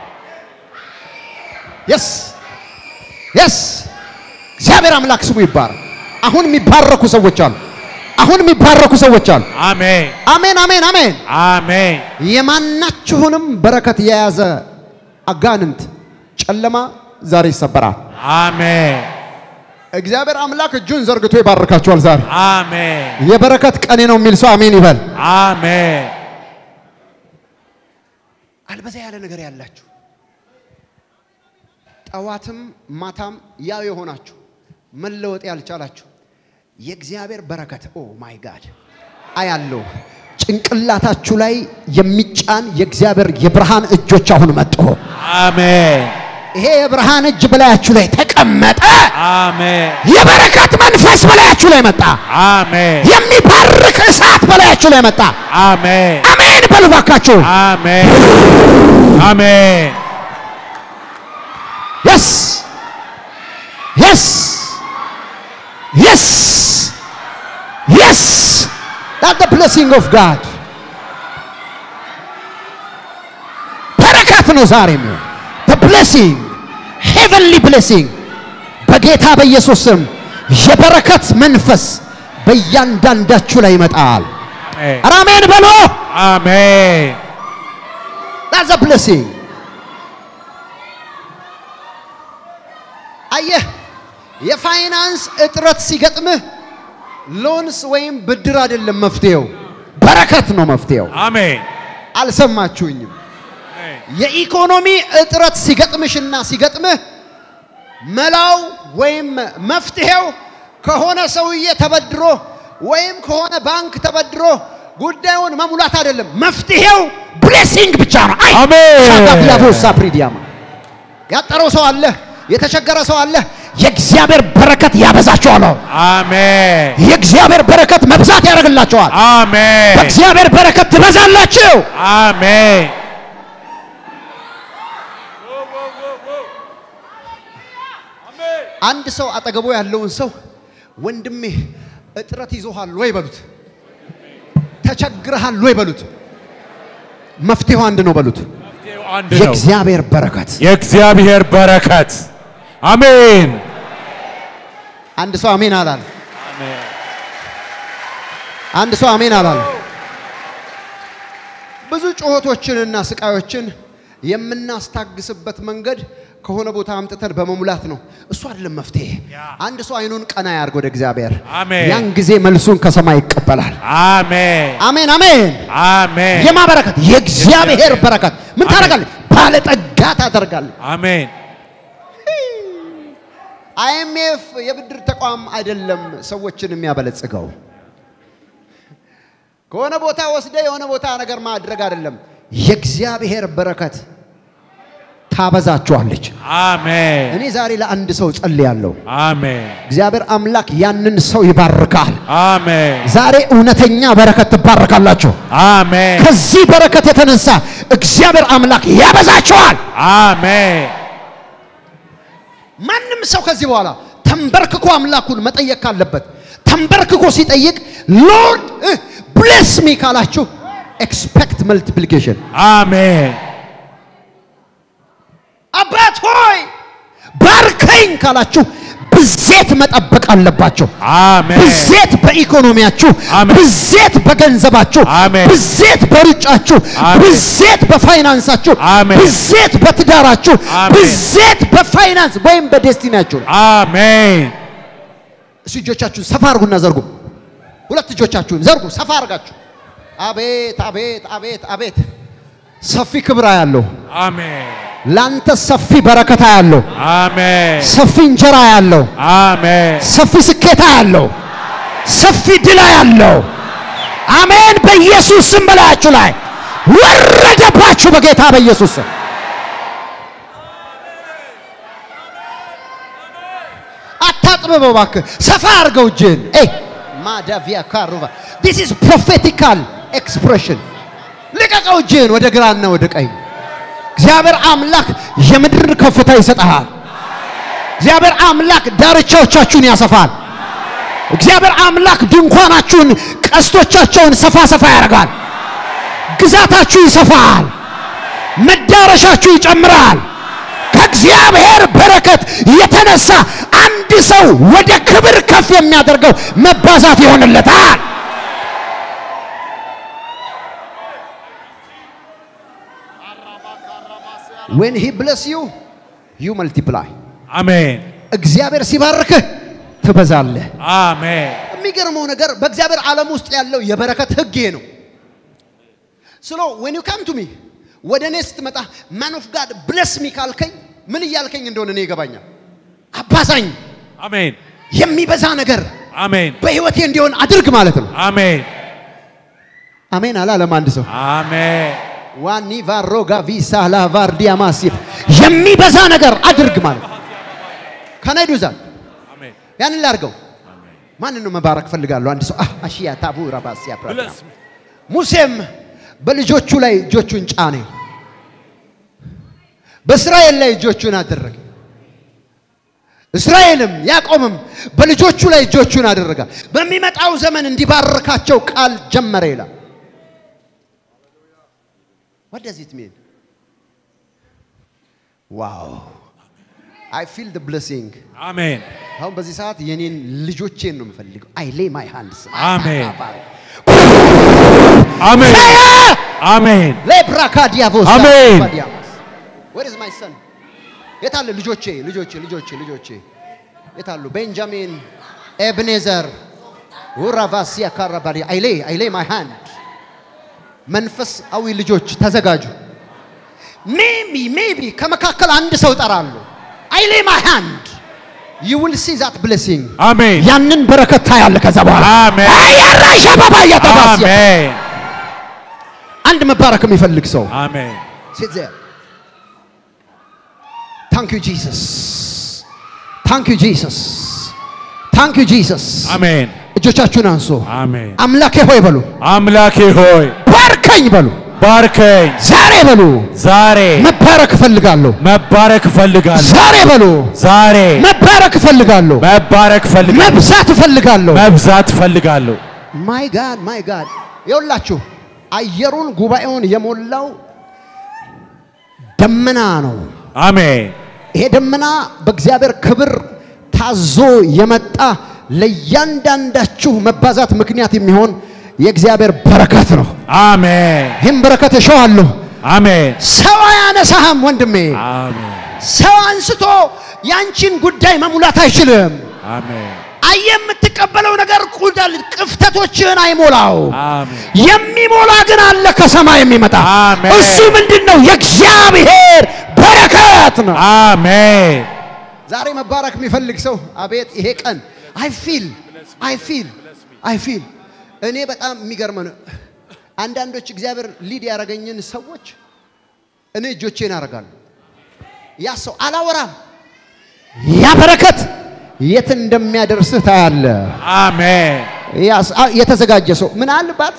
Speaker 1: የስ የስ እግዚአብሔር አምላክ ስሙ ይባረክ። አሁን የሚባረኩ ሰዎች አሉ። አሁን የሚባረኩ ሰዎች አሉ።
Speaker 2: አሜን
Speaker 1: አሜን አሜን አሜን።
Speaker 2: አሜን
Speaker 1: የማናችሁንም በረከት የያዘ አጋንንት ጨለማ ዛሬ ይሰበራል።
Speaker 2: አሜን
Speaker 1: እግዚአብሔር አምላክ እጁን ዘርግቶ ይባርካችኋል። ዛሬ
Speaker 2: አሜን
Speaker 1: የበረከት ቀኔ ነው የሚል ሰው አሜን ይበል።
Speaker 2: አሜን
Speaker 1: አልበዛ ያለ ነገር ያላችሁ ጠዋትም ማታም ያው የሆናችሁ መለወጥ ያልቻላችሁ የእግዚአብሔር በረከት ኦ ማይ ጋድ አያለው ጭንቅላታችሁ ላይ የሚጫን የእግዚአብሔር የብርሃን እጆች አሁን መጡ።
Speaker 2: አሜን
Speaker 1: ይሄ የብርሃን እጅ በላያችሁ ላይ ተቀመጠ።
Speaker 2: አሜን
Speaker 1: የበረከት መንፈስ በላያችሁ ላይ መጣ።
Speaker 2: አሜን
Speaker 1: የሚባርክ እሳት በላያችሁ ላይ መጣ።
Speaker 2: አሜን
Speaker 1: አሜን በሉ ባካችሁ።
Speaker 2: አሜን አሜን
Speaker 1: የስ የስ የስ የስ that the blessing of God በረከት ነው ዛሬ የሚሆን the blessing heavenly blessing በጌታ በኢየሱስ ስም የበረከት መንፈስ በእያንዳንዳችሁ ላይ ይመጣል።
Speaker 2: አሜን
Speaker 1: ኧረ አሜን በሎ
Speaker 2: አሜን
Speaker 1: that's a blessing አየህ የፋይናንስ እጥረት ሲገጥምህ ሎንስ ወይም ብድር አይደለም መፍትሄው፣ በረከት ነው መፍትሄው።
Speaker 2: አሜን
Speaker 1: አልሰማችሁኝም? የኢኮኖሚ እጥረት ሲገጥምሽና ሲገጥምህ መላው ወይም መፍትሄው ከሆነ ሰውዬ ተበድሮ ወይም ከሆነ ባንክ ተበድሮ ጉዳዩን መሙላት አይደለም። መፍትሄው ብሌሲንግ ብቻ ነው። አይ
Speaker 2: አሜን።
Speaker 1: ሻጋዲያቦሳ ፕሪዲያማ ያጠረው ሰው አለ፣ የተቸገረ ሰው አለ። የእግዚአብሔር በረከት ያበዛቸዋል።
Speaker 2: አሜን
Speaker 1: የእግዚአብሔር በረከት መብዛት ያደርግላቸዋል።
Speaker 2: አሜን
Speaker 1: በእግዚአብሔር በረከት ትበዛላችሁ።
Speaker 2: አሜን
Speaker 1: አንድ ሰው አጠገቡ ያለውን ሰው ወንድሜ እጥረት ይዞሃል ወይ በሉት፣ ተቸግረሃል ወይ በሉት። መፍትሄው አንድ ነው በሉት፣
Speaker 2: መፍትሄው አንድ ነው።
Speaker 1: የእግዚአብሔር በረከት።
Speaker 2: የእግዚአብሔር በረከት አሜን
Speaker 1: አንድ ሰው አሜን አላል።
Speaker 2: አሜን
Speaker 1: አንድ ሰው አሜን አላል። ብዙ ጩኸቶችንና ስቃዮችን የምናስታግስበት መንገድ ከሆነ ቦታ አምጥተን በመሙላት ነው። እሱ አይደለም መፍትሄ።
Speaker 2: ያ።
Speaker 1: አንድ ሰው አይኑን ቀና ያርግ ወደ እግዚአብሔር።
Speaker 2: አሜን።
Speaker 1: ያን ጊዜ መልሱን ከሰማይ ይቀበላል።
Speaker 2: አሜን
Speaker 1: አሜን አሜን።
Speaker 2: አሜን
Speaker 1: የማ በረከት? የእግዚአብሔር በረከት። ምን
Speaker 2: አሜን።
Speaker 1: ታደርጋለህ? ባለጠጋ ታደርጋለህ።
Speaker 2: አሜን
Speaker 1: አይኤምኤፍ የብድር ተቋም አይደለም ሰዎችን የሚያበለጽገው። ከሆነ ቦታ ወስደ የሆነ ቦታ ነገር ማድረግ አይደለም። የእግዚአብሔር በረከት ታበዛችኋለች።
Speaker 2: አሜን
Speaker 1: እኔ ዛሬ ለአንድ ሰው ጸልያለሁ።
Speaker 2: አሜን
Speaker 1: እግዚአብሔር አምላክ ያንን ሰው ይባርካል።
Speaker 2: አሜን
Speaker 1: ዛሬ እውነተኛ በረከት ትባረካላችሁ።
Speaker 2: አሜን
Speaker 1: ከዚህ በረከት የተነሳ እግዚአብሔር አምላክ ያበዛችኋል።
Speaker 2: አሜን
Speaker 1: ማንም ሰው ከዚህ በኋላ ተንበርክኮ አምላኩን መጠየቅ ካለበት ተንበርክኮ ሲጠይቅ ሎርድ ብሌስ ሚ ካላችሁ ኤክስፔክት መልቲፕሊኬሽን
Speaker 2: አሜን
Speaker 1: አባት ሆይ ባርከኝ ካላችሁ ብዜት መጠበቅ አለባቸው።
Speaker 2: አሜን
Speaker 1: ብዜት በኢኮኖሚያችሁ፣
Speaker 2: አሜን።
Speaker 1: ብዜት በገንዘባችሁ፣
Speaker 2: አሜን።
Speaker 1: ብዜት በሩጫችሁ፣
Speaker 2: አሜን።
Speaker 1: ብዜት በፋይናንሳችሁ፣
Speaker 2: አሜን።
Speaker 1: ብዜት በትዳራችሁ፣
Speaker 2: አሜን።
Speaker 1: ብዜት በፋይናንስ ወይም በዴስቲናችሁ።
Speaker 2: አሜን
Speaker 1: እሱ እጆቻችሁን ሰፋ አርጉና ዘርጉ። ሁለት እጆቻችሁን ዘርጉ ሰፋ አርጋችሁ። አቤት አቤት አቤት አቤት! ሰፊ ክብር ያለው
Speaker 2: አሜን
Speaker 1: ላንተ ሰፊ በረከታ ያለው
Speaker 2: አሜን
Speaker 1: ሰፊ እንጀራ ያለው
Speaker 2: አሜን
Speaker 1: ሰፊ ስኬታ ያለው ሰፊ ድላ ያለው አሜን። በኢየሱስ ስም በላያችሁ ላይ ወረደባችሁ በጌታ በኢየሱስ ስም። አታጥሩ አጥብበው እባክህ፣ ሰፋ አድርገው እጅህን። ኤ ማዳቪያ ካሩባ ዲስ ኢዝ ፕሮፌቲካል ኤክስፕሬሽን። ልቀቀው እጅህን ወደ ግራና ወደ ቀኝ። እግዚአብሔር አምላክ የምድር ከፍታ ይሰጥሃል። እግዚአብሔር አምላክ ዳርቻዎቻችሁን ያሰፋል። እግዚአብሔር አምላክ ድንኳናችሁን፣ ቀስቶቻቸውን ሰፋ ሰፋ ያደርጋል። ግዛታችሁ ይሰፋል። መዳረሻችሁ ይጨምራል። ከእግዚአብሔር በረከት የተነሳ አንድ ሰው ወደ ክብር ከፍ የሚያደርገው መባዛት ይሆንለታል። when he bless you you multiply
Speaker 2: አሜን
Speaker 1: እግዚአብሔር ሲባርክህ ትበዛለህ።
Speaker 2: አሜን
Speaker 1: የሚገርመው ነገር በእግዚአብሔር ዓለም ውስጥ ያለው የበረከት ህግ ይሄ ነው። ስሎ when you come to me ወደ እኔ ስትመጣ man of God bless me ካልከኝ ምን እያልከኝ እንደሆነ እኔ ይገባኛል። አባዛኝ
Speaker 2: አሜን
Speaker 1: የሚበዛ ነገር
Speaker 2: አሜን
Speaker 1: በህይወቴ እንዲሆን አድርግ ማለት ነው።
Speaker 2: አሜን
Speaker 1: አሜን አላለም አንድ ሰው
Speaker 2: አሜን
Speaker 1: ዋኒ ቫሮጋ ቪሳ ላቫርዲያ ማሲፍ የሚበዛ ነገር አድርግ ማለት ነው። ከናይ ዱዛል
Speaker 2: አሜን
Speaker 1: ያንን ላድርገው። ማንን ነው መባረክ ፈልጋለሁ? አንድ ሰው አህ አሺያ ታቡ ራባሲያ ፕራዳ
Speaker 2: Bless me.
Speaker 1: ሙሴም በልጆቹ ላይ እጆቹን ጫነ፣ በእስራኤል ላይ እጆቹን አደረገ። እስራኤልም ያዕቆብም በልጆቹ ላይ እጆቹን አደረገ። በሚመጣው ዘመን እንዲባርካቸው ቃል ጀመረ ይላል። What does it mean? ዋው I feel the blessing.
Speaker 2: አሜን
Speaker 1: አሁን በዚህ ሰዓት የኔን ልጆቼን ነው የምፈልገው። አይ ሌ ማይ ሃንድስ
Speaker 2: አሜን። አሜን አሜን
Speaker 1: ሌብራካዲያቮስ
Speaker 2: አሜን።
Speaker 1: ወር ኢዝ ማይ ሰን የታለ ልጆቼ ልጆቼ ልጆቼ ልጆቼ የታሉ ቤንጃሚን ኤብኔዘር ውራቫሲያ ካራባዲ አይሌ አይሌ ማይ ሃንድ መንፈሳዊ ልጆች ተዘጋጁ ሜቢ ሜቢ ከመካከል አንድ ሰው ጠራለሁ አይሌ ማይ ሃንድ ዩ ዊል ሲ ዛት ብሌሲንግ
Speaker 2: አሜን
Speaker 1: ያንን በረከት ታያለ ከዛ በኋላ
Speaker 2: አሜን
Speaker 1: አያራሻ ባባ እያተባስ
Speaker 2: አሜን
Speaker 1: አንድ መባረክ የሚፈልግ ሰው
Speaker 2: አሜን
Speaker 1: Sit there. Thank you, Jesus. Thank you, Jesus. Thank you, Jesus.
Speaker 2: አሜን
Speaker 1: እጆቻችሁን አንሱ።
Speaker 2: አሜን
Speaker 1: አምላኬ ሆይ በሉ፣
Speaker 2: አምላኬ ሆይ
Speaker 1: ባርከኝ በሉ፣
Speaker 2: ባርከኝ
Speaker 1: ዛሬ በሉ፣
Speaker 2: ዛሬ
Speaker 1: መባረክ እፈልጋለሁ።
Speaker 2: መባረክ እፈልጋለሁ
Speaker 1: ዛሬ በሉ፣
Speaker 2: ዛሬ
Speaker 1: መባረክ እፈልጋለሁ።
Speaker 2: መባረክ እፈልጋለሁ
Speaker 1: መብዛት እፈልጋለሁ።
Speaker 2: መብዛት እፈልጋለሁ
Speaker 1: ማይ ጋድ ማይ ጋድ የውላችሁ አየሩን ጉባኤውን የሞላው ደመና ነው።
Speaker 2: አሜን
Speaker 1: ይሄ ደመና በእግዚአብሔር ክብር ታዞ የመጣ ለእያንዳንዳችሁ መባዛት ምክንያት የሚሆን የእግዚአብሔር በረከት ነው።
Speaker 2: አሜን
Speaker 1: ይህም በረከት እሸዋለሁ።
Speaker 2: አሜን
Speaker 1: ሰው አያነሳህም ወንድሜ።
Speaker 2: አሜን
Speaker 1: ሰው አንስቶ ያንቺን ጉዳይ መሙላት አይችልም።
Speaker 2: አሜን
Speaker 1: አየ የምትቀበለው ነገር ቁዳል ቅፍተቶችህን አይሞላው።
Speaker 2: አሜን
Speaker 1: የሚሞላ ግን አለ ከሰማይ የሚመጣ
Speaker 2: አሜን።
Speaker 1: እሱ ምንድን ነው? የእግዚአብሔር በረከት ነው።
Speaker 2: አሜን
Speaker 1: ዛሬ መባረክ የሚፈልግ ሰው አቤት ይሄ ቀን አይ ፊል አይ ፊል አይ ፊል እኔ በጣም የሚገርም ነው። አንዳንዶች እግዚአብሔር ሊድ ያደረገኝን ሰዎች እኔ እጆቼን አደርጋለሁ። ያ ሰው አላወራም። ያ በረከት የት እንደሚያደርስህ ታያለ።
Speaker 2: አሜን
Speaker 1: ያስ- አ- የተዘጋጀ ሰው ምናልባት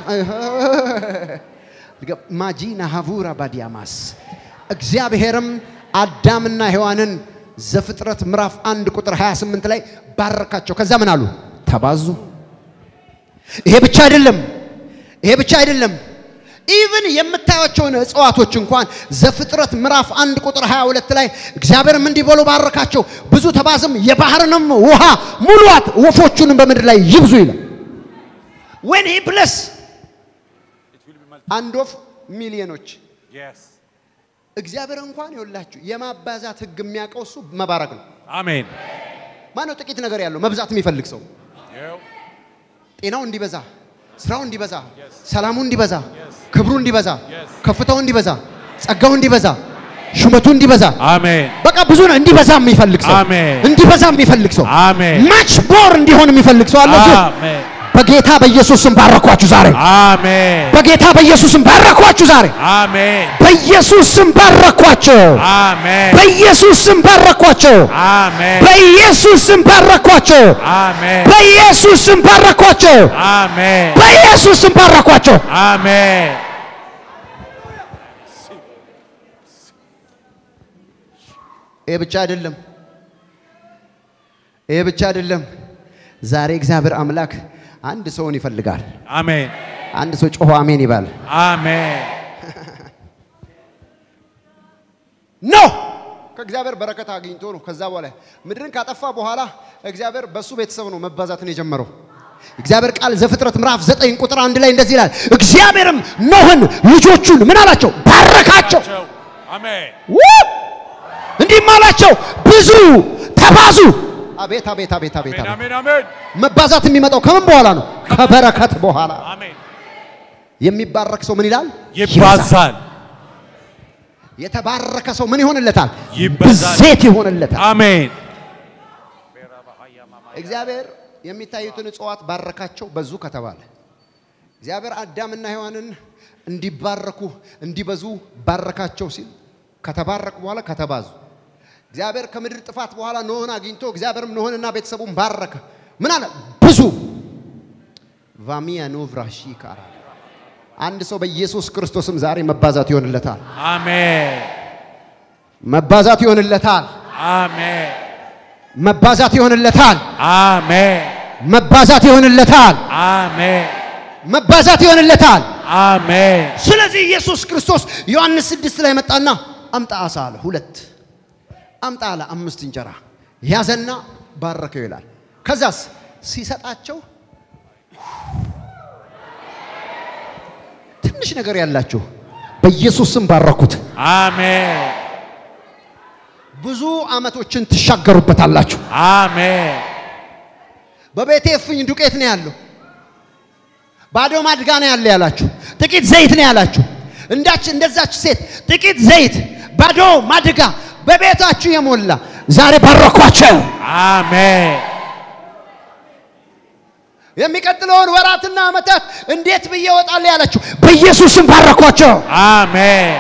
Speaker 1: ማጂና ሀቡራ ባዲያማስ እግዚአብሔርም አዳምና ሔዋንን ዘፍጥረት ምዕራፍ አንድ ቁጥር 28 ላይ ባረካቸው። ከዛ ምን አሉ? ተባዙ። ይሄ ብቻ አይደለም፣ ይሄ ብቻ አይደለም። ኢቭን የምታዩቸውን እጽዋቶች እንኳን ዘፍጥረት ምዕራፍ አንድ ቁጥር 22 ላይ እግዚአብሔርም እንዲህ ብሎ ባረካቸው፣ ብዙ ተባዝም፣ የባህርንም ውሃ ሙሏት፣ ወፎቹንም በምድር ላይ ይብዙ ይላል። when he bless አንድ ወፍ ሚሊዮኖች እግዚአብሔር እንኳን ይወላችሁ የማባዛት ህግ የሚያውቀው እሱ መባረክ ነው።
Speaker 2: አሜን
Speaker 1: ማነው ጥቂት ነገር ያለው መብዛት የሚፈልግ ሰው ጤናው እንዲበዛ፣ ስራው እንዲበዛ፣ ሰላሙ እንዲበዛ፣ ክብሩ እንዲበዛ፣ ከፍታው እንዲበዛ፣ ጸጋው እንዲበዛ፣ ሹመቱ እንዲበዛ
Speaker 2: አሜን
Speaker 1: በቃ ብዙ ነው እንዲበዛ የሚፈልግ ሰው
Speaker 2: አሜን።
Speaker 1: እንዲበዛ የሚፈልግ ሰው
Speaker 2: አሜን
Speaker 1: ማች ቦር እንዲሆን የሚፈልግ ሰው አለ። እሱ
Speaker 2: አሜን
Speaker 1: በጌታ በኢየሱስ ስም ባረኳችሁ ዛሬ።
Speaker 2: አሜን
Speaker 1: በጌታ በኢየሱስ ስም ባረኳችሁ ዛሬ።
Speaker 2: አሜን
Speaker 1: በኢየሱስ ስም ባረኳቸው።
Speaker 2: አሜን
Speaker 1: በኢየሱስ ስም ባረኳቸው።
Speaker 2: አሜን
Speaker 1: በኢየሱስ ስም ባረኳቸው።
Speaker 2: አሜን
Speaker 1: በኢየሱስ ስም ባረኳቸው።
Speaker 2: አሜን
Speaker 1: በኢየሱስ ስም ባረኳቸው።
Speaker 2: አሜን
Speaker 1: ይሄ ብቻ አይደለም። ይሄ ብቻ አይደለም። ዛሬ እግዚአብሔር አምላክ አንድ ሰውን ይፈልጋል።
Speaker 2: አሜን
Speaker 1: አንድ ሰው ጮሆ አሜን ይባል።
Speaker 2: አሜን
Speaker 1: ኖ ከእግዚአብሔር በረከት አግኝቶ ነው። ከዛ በኋላ ምድርን ካጠፋ በኋላ እግዚአብሔር በሱ ቤተሰብ ነው መባዛትን የጀመረው። እግዚአብሔር ቃል ዘፍጥረት ምዕራፍ ዘጠኝ ቁጥር አንድ ላይ እንደዚህ ይላል፣ እግዚአብሔርም ኖህን ልጆቹን ምን አላቸው? ባረካቸው።
Speaker 2: አሜን
Speaker 1: ው! እንዲህም አላቸው ብዙ ተባዙ። አቤት አቤት አቤት አቤት አቤት።
Speaker 2: አሜን አሜን
Speaker 1: መባዛት የሚመጣው ከምን በኋላ ነው? ከበረከት በኋላ።
Speaker 2: አሜን
Speaker 1: የሚባረክ ሰው ምን ይላል?
Speaker 2: ይባዛል
Speaker 1: የተባረከ ሰው ምን ይሆንለታል?
Speaker 2: ይበዛል።
Speaker 1: ብዜት ይሆንለታል።
Speaker 2: አሜን
Speaker 1: እግዚአብሔር የሚታዩትን እጽዋት ባረካቸው በዙ ከተባለ እግዚአብሔር አዳምና ሔዋንን እንዲባረኩ እንዲበዙ ባረካቸው ሲል ከተባረኩ በኋላ ከተባዙ እግዚአብሔር ከምድር ጥፋት በኋላ ኖህን አግኝቶ እግዚአብሔርም ኖህንና ቤተሰቡን ባረከ። ምን አለ? ብዙ ቫሚያ ኖቭራሺ ካራ አንድ ሰው በኢየሱስ ክርስቶስም ዛሬ መባዛት ይሆንለታል።
Speaker 2: አሜን
Speaker 1: መባዛት ይሆንለታል።
Speaker 2: አሜን
Speaker 1: መባዛት ይሆንለታል።
Speaker 2: አሜን
Speaker 1: መባዛት ይሆንለታል።
Speaker 2: አሜን
Speaker 1: መባዛት ይሆንለታል።
Speaker 2: አሜን
Speaker 1: ስለዚህ ኢየሱስ ክርስቶስ ዮሐንስ ስድስት ላይ መጣና አምጣ አሳ አለ። ሁለት አምጣ አለ። አምስት እንጀራ ያዘና ባረከው ይላል። ከዛስ ሲሰጣቸው ትንሽ ነገር ያላችሁ በኢየሱስ ስም ባረኩት።
Speaker 2: አሜን
Speaker 1: ብዙ ዓመቶችን ትሻገሩበታላችሁ።
Speaker 2: አሜን
Speaker 1: በቤቴ እፍኝ ዱቄት ነው ያለው፣ ባዶ ማድጋ ነው ያለ ያላችሁ፣ ጥቂት ዘይት ነው ያላችሁ። እንዳች እንደዛች ሴት ጥቂት ዘይት ባዶ ማድጋ በቤታችሁ የሞላ ዛሬ ባረኳቸው።
Speaker 2: አሜን
Speaker 1: የሚቀጥለውን ወራትና ዓመታት እንዴት ብዬ እወጣለሁ ያላችሁ በኢየሱስም ባረኳቸው።
Speaker 2: አሜን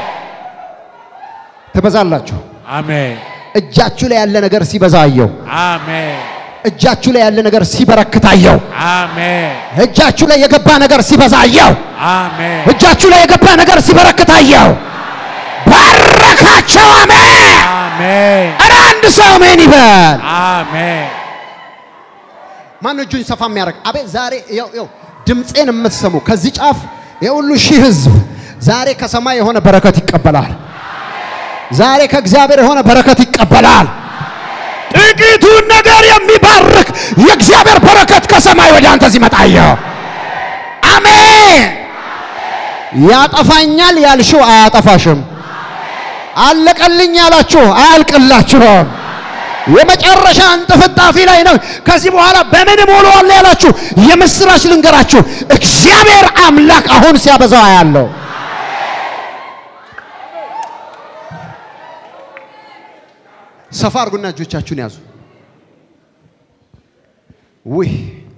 Speaker 1: ትበዛላችሁ።
Speaker 2: አሜን
Speaker 1: እጃችሁ ላይ ያለ ነገር ሲበዛ አየው።
Speaker 2: አሜን
Speaker 1: እጃችሁ ላይ ያለ ነገር ሲበረክት አየው።
Speaker 2: አሜን
Speaker 1: እጃችሁ ላይ የገባ ነገር ሲበዛ አየው።
Speaker 2: አሜን
Speaker 1: እጃችሁ ላይ የገባ ነገር ሲበረክት አየው። ባረካቸው። አሜን።
Speaker 2: አሜን
Speaker 1: ኧረ አንድ ሰው አሜን ይበል።
Speaker 2: አሜን
Speaker 1: ማን ነው እጁን ሰፋ የሚያደርግ? አቤት ዛሬ ይኸው ይኸው ድምፄን የምትሰሙ ከዚህ ጫፍ የሁሉ ሺህ ህዝብ ዛሬ ከሰማይ የሆነ በረከት ይቀበላል። ዛሬ ከእግዚአብሔር የሆነ በረከት ይቀበላል። ጥቂቱን ነገር የሚባርክ የእግዚአብሔር በረከት ከሰማይ ወደ አንተ ሲመጣ አየሁ። አሜን። ያጠፋኛል ያልሽው አያጠፋሽም። አለቀልኝ ያላችሁ አያልቅላችሁም። የመጨረሻ እንጥፍጣፊ ላይ ነው። ከዚህ በኋላ በምን እሞላዋለሁ ያላችሁ የምስራች ልንገራችሁ፣ እግዚአብሔር አምላክ አሁን ሲያበዛው አያለው። ሰፋ አድርጉና እጆቻችሁን ያዙ። ውይ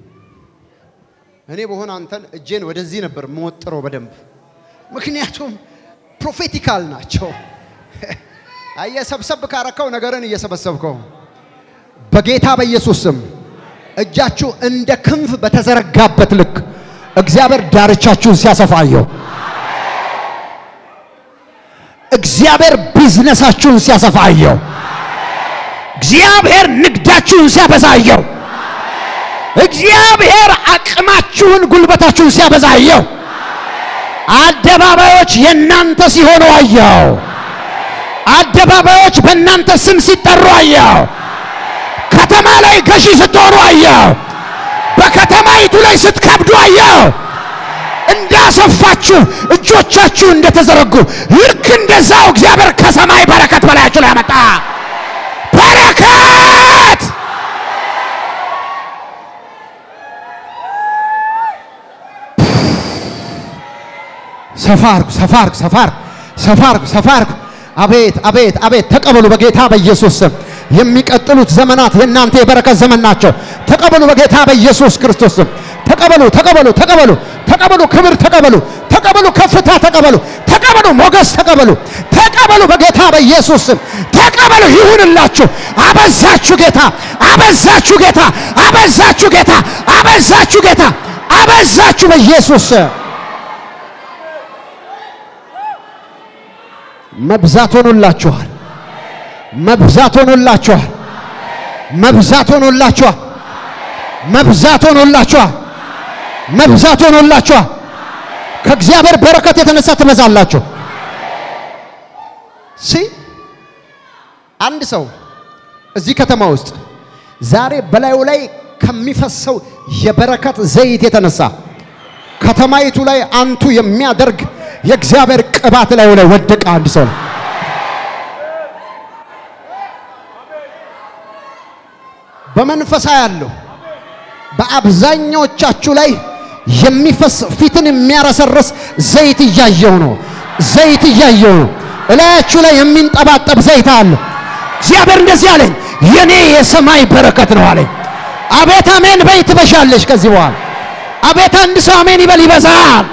Speaker 1: እኔ በሆነ አንተን እጄን ወደዚህ ነበር የምወጥረው በደንብ ምክንያቱም ፕሮፌቲካል ናቸው። እየሰብሰብ ካረከው ነገርን እየሰበሰብከው በጌታ በኢየሱስ ስም እጃችሁ እንደ ክንፍ በተዘረጋበት ልክ እግዚአብሔር ዳርቻችሁን ሲያሰፋየው፣ እግዚአብሔር ቢዝነሳችሁን ሲያሰፋየው፣ እግዚአብሔር ንግዳችሁን ሲያበዛየው፣ እግዚአብሔር አቅማችሁን ጉልበታችሁን ሲያበዛየው፣ አደባባዮች የእናንተ ሲሆኑ አየው። አደባባዮች በእናንተ ስም ሲጠሩ አየው። ከተማ ላይ ገዢ ስትሆኑ አየው። በከተማይቱ ላይ ስትከብዱ አየው። እንዳሰፋችሁ እጆቻችሁ እንደተዘረጉ ልክ እንደዛው እግዚአብሔር ከሰማይ በረከት በላያችሁ ላይ ያመጣ በረከት ሰፋርኩ ሰፋርኩ ሰፋርኩ ሰፋርኩ ሰፋርኩ አቤት አቤት አቤት ተቀበሉ በጌታ በኢየሱስ ስም የሚቀጥሉት ዘመናት የእናንተ የበረከት ዘመን ናቸው ተቀበሉ በጌታ በኢየሱስ ክርስቶስ ስም ተቀበሉ፣ ተቀበሉ፣ ተቀበሉ፣ ተቀበሉ፣ ክብር ተቀበሉ፣ ተቀበሉ፣ ከፍታ ተቀበሉ፣ ተቀበሉ፣ ሞገስ ተቀበሉ፣ ተቀበሉ፣ በጌታ በኢየሱስ ስም ተቀበሉ። ይሁንላችሁ። አበዛችሁ ጌታ፣ አበዛችሁ ጌታ፣ አበዛችሁ ጌታ፣ አበዛችሁ ጌታ፣ አበዛችሁ በኢየሱስ ስም። መብዛት ሆኖላችኋል። መብዛት ሆኖላችኋል። መብዛት ሆኖላችኋል። መብዛት ሆኖላችኋል። መብዛት ሆኖላችኋል። ከእግዚአብሔር በረከት የተነሳ ትበዛላችሁ። ሲ አንድ ሰው እዚህ ከተማ ውስጥ ዛሬ በላዩ ላይ ከሚፈሰው የበረከት ዘይት የተነሳ ከተማይቱ ላይ አንቱ የሚያደርግ የእግዚአብሔር ቅባት ላዩ ላይ ወደቀ። አንድ ሰው ነው። በመንፈሳ ያለው በአብዛኛዎቻችሁ ላይ የሚፈስ ፊትን የሚያረሰርስ ዘይት እያየው ነው። ዘይት እያየው ነው። እላያችሁ ላይ የሚንጠባጠብ ዘይት አለ። እግዚአብሔር እንደዚህ አለኝ፣ የኔ የሰማይ በረከት ነው አለኝ። አቤት አሜን በይ ትበሻለሽ። ከዚህ በኋላ አቤት አንድ ሰው አሜን ይበል፣ ይበዛል።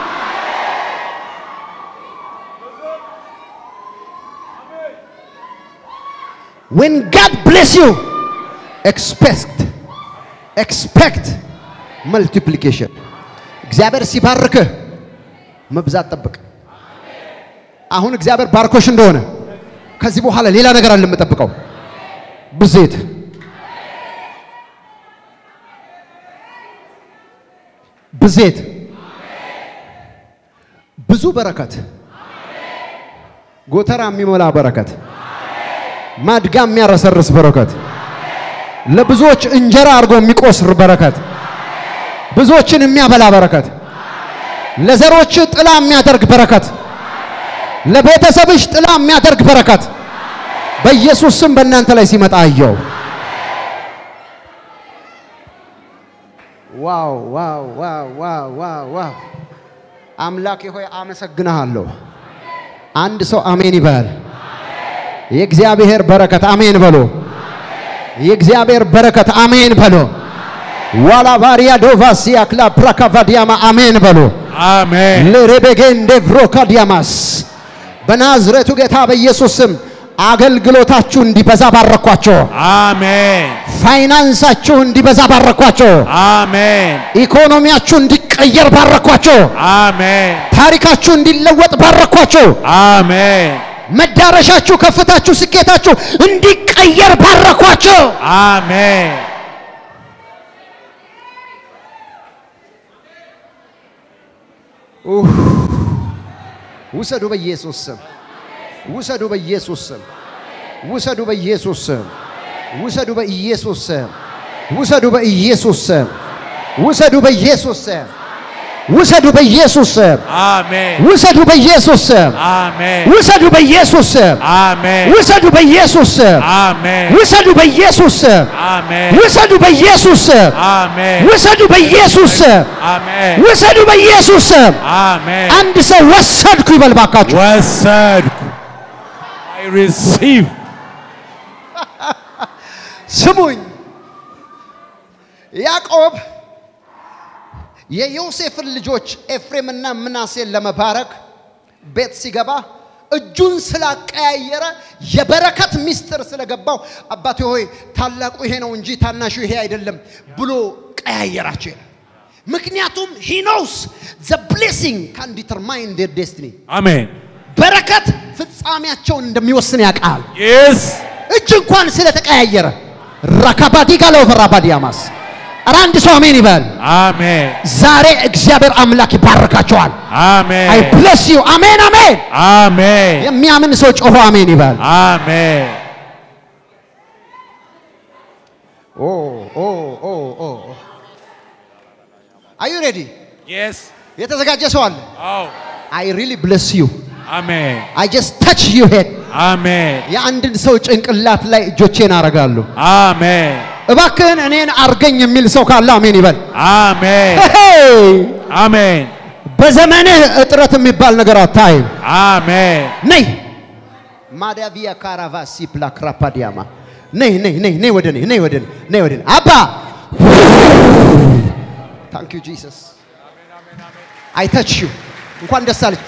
Speaker 1: when God bless you expect expect multiplication እግዚአብሔር ሲባርክህ መብዛት ጠብቅ። አሁን እግዚአብሔር ባርኮሽ እንደሆነ ከዚህ በኋላ ሌላ ነገር አለ የምጠብቀው ብዜት ብዜት ብዙ በረከት ጎተራ የሚሞላ በረከት ማድጋ የሚያረሰርስ በረከት ለብዙዎች እንጀራ አድርጎ የሚቆስር በረከት ብዙዎችን የሚያበላ በረከት ለዘሮች ጥላ የሚያደርግ በረከት ለቤተሰብሽ ጥላ የሚያደርግ በረከት በኢየሱስ ስም በእናንተ ላይ ሲመጣ አየው። ዋው ዋው ዋው ዋው ዋው ዋው! አምላኬ ሆይ አመሰግንሃለሁ። አንድ ሰው አሜን ይበል። የእግዚአብሔር በረከት አሜን በሎ። የእግዚአብሔር በረከት አሜን በሎ። ዋላ ባሪያ ዶቫሲያ ክላ ፕራካቫዲያማ አሜን በሎ።
Speaker 2: አሜን
Speaker 1: ለሬቤጌንዴ ቭሮካዲያማስ በናዝሬቱ ጌታ በኢየሱስ ስም አገልግሎታችሁ እንዲበዛ ባረኳቸው።
Speaker 2: አሜን
Speaker 1: ፋይናንሳችሁ እንዲበዛ ባረኳቸው።
Speaker 2: አሜን
Speaker 1: ኢኮኖሚያችሁ እንዲቀየር ባረኳቸው።
Speaker 2: አሜን
Speaker 1: ታሪካችሁ እንዲለወጥ ባረኳቸው።
Speaker 2: አሜን
Speaker 1: መዳረሻችሁ፣ ከፍታችሁ፣ ስኬታችሁ እንዲቀየር ባረኳቸው።
Speaker 2: አሜን
Speaker 1: ውሰዱ በኢየሱስ ስም፣ ውሰዱ በኢየሱስ ስም፣ ውሰዱ በኢየሱስ ስም፣ ውሰዱ በኢየሱስ ስም፣ ውሰዱ በኢየሱስ ስም፣ ውሰዱ በኢየሱስ ስም፣ ውሰዱ በኢየሱስ ስም፣
Speaker 2: አሜን
Speaker 1: ውሰዱ በኢየሱስ ስም፣
Speaker 2: አሜን
Speaker 1: ውሰዱ በኢየሱስ ስም፣
Speaker 2: አሜን
Speaker 1: ውሰዱ በኢየሱስ ስም፣
Speaker 2: አሜን
Speaker 1: ውሰዱ በኢየሱስ ስም፣
Speaker 2: አሜን
Speaker 1: ውሰዱ በኢየሱስ ስም፣
Speaker 2: አሜን
Speaker 1: ውሰዱ በኢየሱስ ስም፣
Speaker 2: አሜን
Speaker 1: ውሰዱ በኢየሱስ ስም።
Speaker 2: አሜን
Speaker 1: አንድ ሰው ወሰድኩ ይበል ባካችሁ።
Speaker 2: ወሰድኩ I receive
Speaker 1: ስሙኝ፣ ያዕቆብ የዮሴፍን ልጆች ኤፍሬምና ምናሴን ለመባረክ ቤት ሲገባ እጁን ስላቀያየረ የበረከት ምስጢር ስለገባው አባቴ ሆይ ታላቁ ይሄ ነው እንጂ ታናሹ ይሄ አይደለም ብሎ ቀያየራቸው ይላል። ምክንያቱም ሂ ኖውስ ዘ ብሌሲንግ ካን ዲተርማይን ዴር ዴስቲኒ
Speaker 2: አሜን
Speaker 1: በረከት ፍጻሜያቸውን እንደሚወስን ያውቃል።
Speaker 2: yes
Speaker 1: እጅ እንኳን ስለተቀያየረ ራካባዲ ጋለው ፈራባዲያማስ ኧረ አንድ ሰው አሜን ይበል።
Speaker 2: አሜን
Speaker 1: ዛሬ እግዚአብሔር አምላክ ይባርካቸዋል። አይ
Speaker 2: አሜን
Speaker 1: ብለስ ዩ አሜን አሜን።
Speaker 2: አሜን
Speaker 1: የሚያምን ሰው ጮሆ አሜን ይበል።
Speaker 2: አሜን
Speaker 1: ኦ ኦ ኦ ኦ አዩ ሬዲ?
Speaker 2: yes
Speaker 1: የተዘጋጀ ሰው አለ?
Speaker 2: አዎ
Speaker 1: አይ ሪሊ ብለስ ዩ
Speaker 2: አሜን
Speaker 1: አይ ጀስት ታች ዩ ሄድ
Speaker 2: አሜን
Speaker 1: የአንድን ሰው ጭንቅላት ላይ እጆቼን አረጋለሁ።
Speaker 2: አሜን
Speaker 1: እባክህን እኔን አርገኝ የሚል ሰው ካለ አሜን ይበል።
Speaker 2: አሜን
Speaker 1: ሄይ!
Speaker 2: አሜን
Speaker 1: በዘመንህ እጥረት የሚባል ነገር አታይም።
Speaker 2: አሜን
Speaker 1: ነይ ማዳቪያ ካራቫሲ ፕላክራፓዲያማ ነይ ነይ ነይ ነይ ወደ ነይ ነይ ወደ ነይ ነይ ወደ ነይ አባ ታንክ ዩ ጂሰስ አይ ተች ዩ እንኳን ደስ አለች።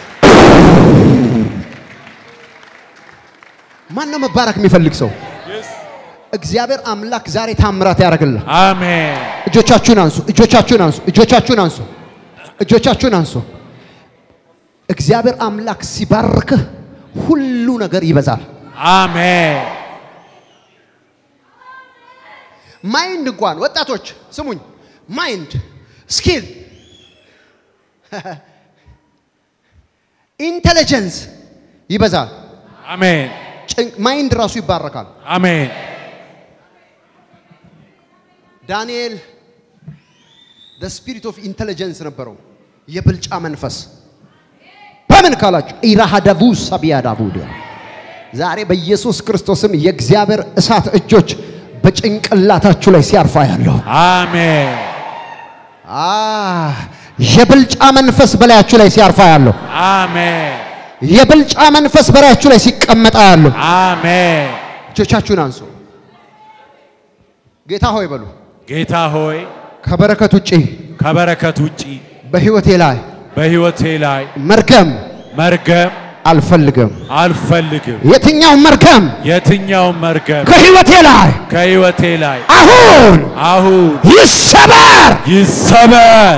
Speaker 1: ማን ነው መባረክ የሚፈልግ ሰው? እግዚአብሔር አምላክ ዛሬ ታምራት ያደርግልህ።
Speaker 2: አሜን
Speaker 1: እጆቻችሁን አንሱ፣ እጆቻችሁን አንሱ፣ እጆቻችሁን አንሱ፣ እጆቻችሁን አንሱ። እግዚአብሔር አምላክ ሲባርክህ ሁሉ ነገር ይበዛል።
Speaker 2: አሜን
Speaker 1: ማይንድ እንኳን ወጣቶች ስሙኝ፣ ማይንድ ስኪል ኢንቴሊጀንስ ይበዛል።
Speaker 2: አሜን
Speaker 1: ጭንቅ- ማይንድ ራሱ ይባረካል።
Speaker 2: አሜን
Speaker 1: ዳንኤል the spirit of intelligence ነበረው፣ የብልጫ መንፈስ በምን ካላችሁ ኢራሃዳቡ ሳቢያዳቡ ዛሬ በኢየሱስ ክርስቶስም የእግዚአብሔር እሳት እጆች በጭንቅላታችሁ ላይ ሲያርፋ ያለው
Speaker 2: አሜን
Speaker 1: የብልጫ መንፈስ በላያችሁ ላይ ሲያርፋ ያለው
Speaker 2: አሜን
Speaker 1: የብልጫ መንፈስ በላያችሁ ላይ ሲቀመጣ ያለው
Speaker 2: አሜን
Speaker 1: እጆቻችሁን አንሱ። ጌታ ሆይ በሉ
Speaker 2: ጌታ ሆይ
Speaker 1: ከበረከት ውጪ
Speaker 2: ከበረከት ውጪ
Speaker 1: በህይወቴ ላይ
Speaker 2: በሕይወቴ ላይ
Speaker 1: መርገም
Speaker 2: መርገም
Speaker 1: አልፈልግም።
Speaker 2: አልፈልግም።
Speaker 1: የትኛው መርገም
Speaker 2: የትኛውም መርገም
Speaker 1: ከህይወቴ ላይ
Speaker 2: ከሕይወቴ ላይ
Speaker 1: አሁን
Speaker 2: አሁን
Speaker 1: ይሰበር።
Speaker 2: ይሰበር።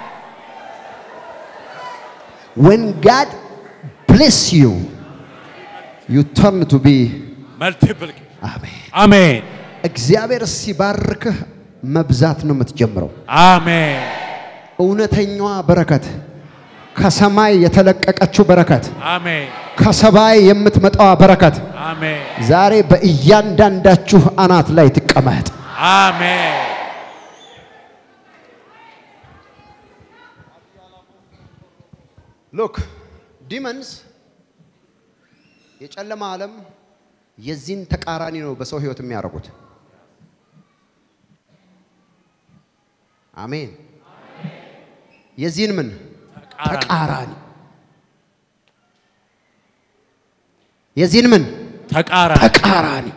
Speaker 1: when God bless you you turn to be
Speaker 2: መልቲፕል
Speaker 1: አሜን።
Speaker 2: አሜን
Speaker 1: እግዚአብሔር ሲባርክህ መብዛት ነው የምትጀምረው።
Speaker 2: አሜን
Speaker 1: እውነተኛዋ በረከት ከሰማይ የተለቀቀችው በረከት
Speaker 2: አሜን
Speaker 1: ከሰማይ የምትመጣዋ በረከት
Speaker 2: አሜን
Speaker 1: ዛሬ በእያንዳንዳችሁ አናት ላይ ትቀመጥ።
Speaker 2: አሜን
Speaker 1: ሎክ ዲመንስ የጨለማ ዓለም የዚህን ተቃራኒ ነው በሰው ህይወት የሚያደርጉት። አሜን። የዚህን ምን ተቃራኒ የዚህን ምን
Speaker 2: ተቃራኒ
Speaker 1: ተቃራኒ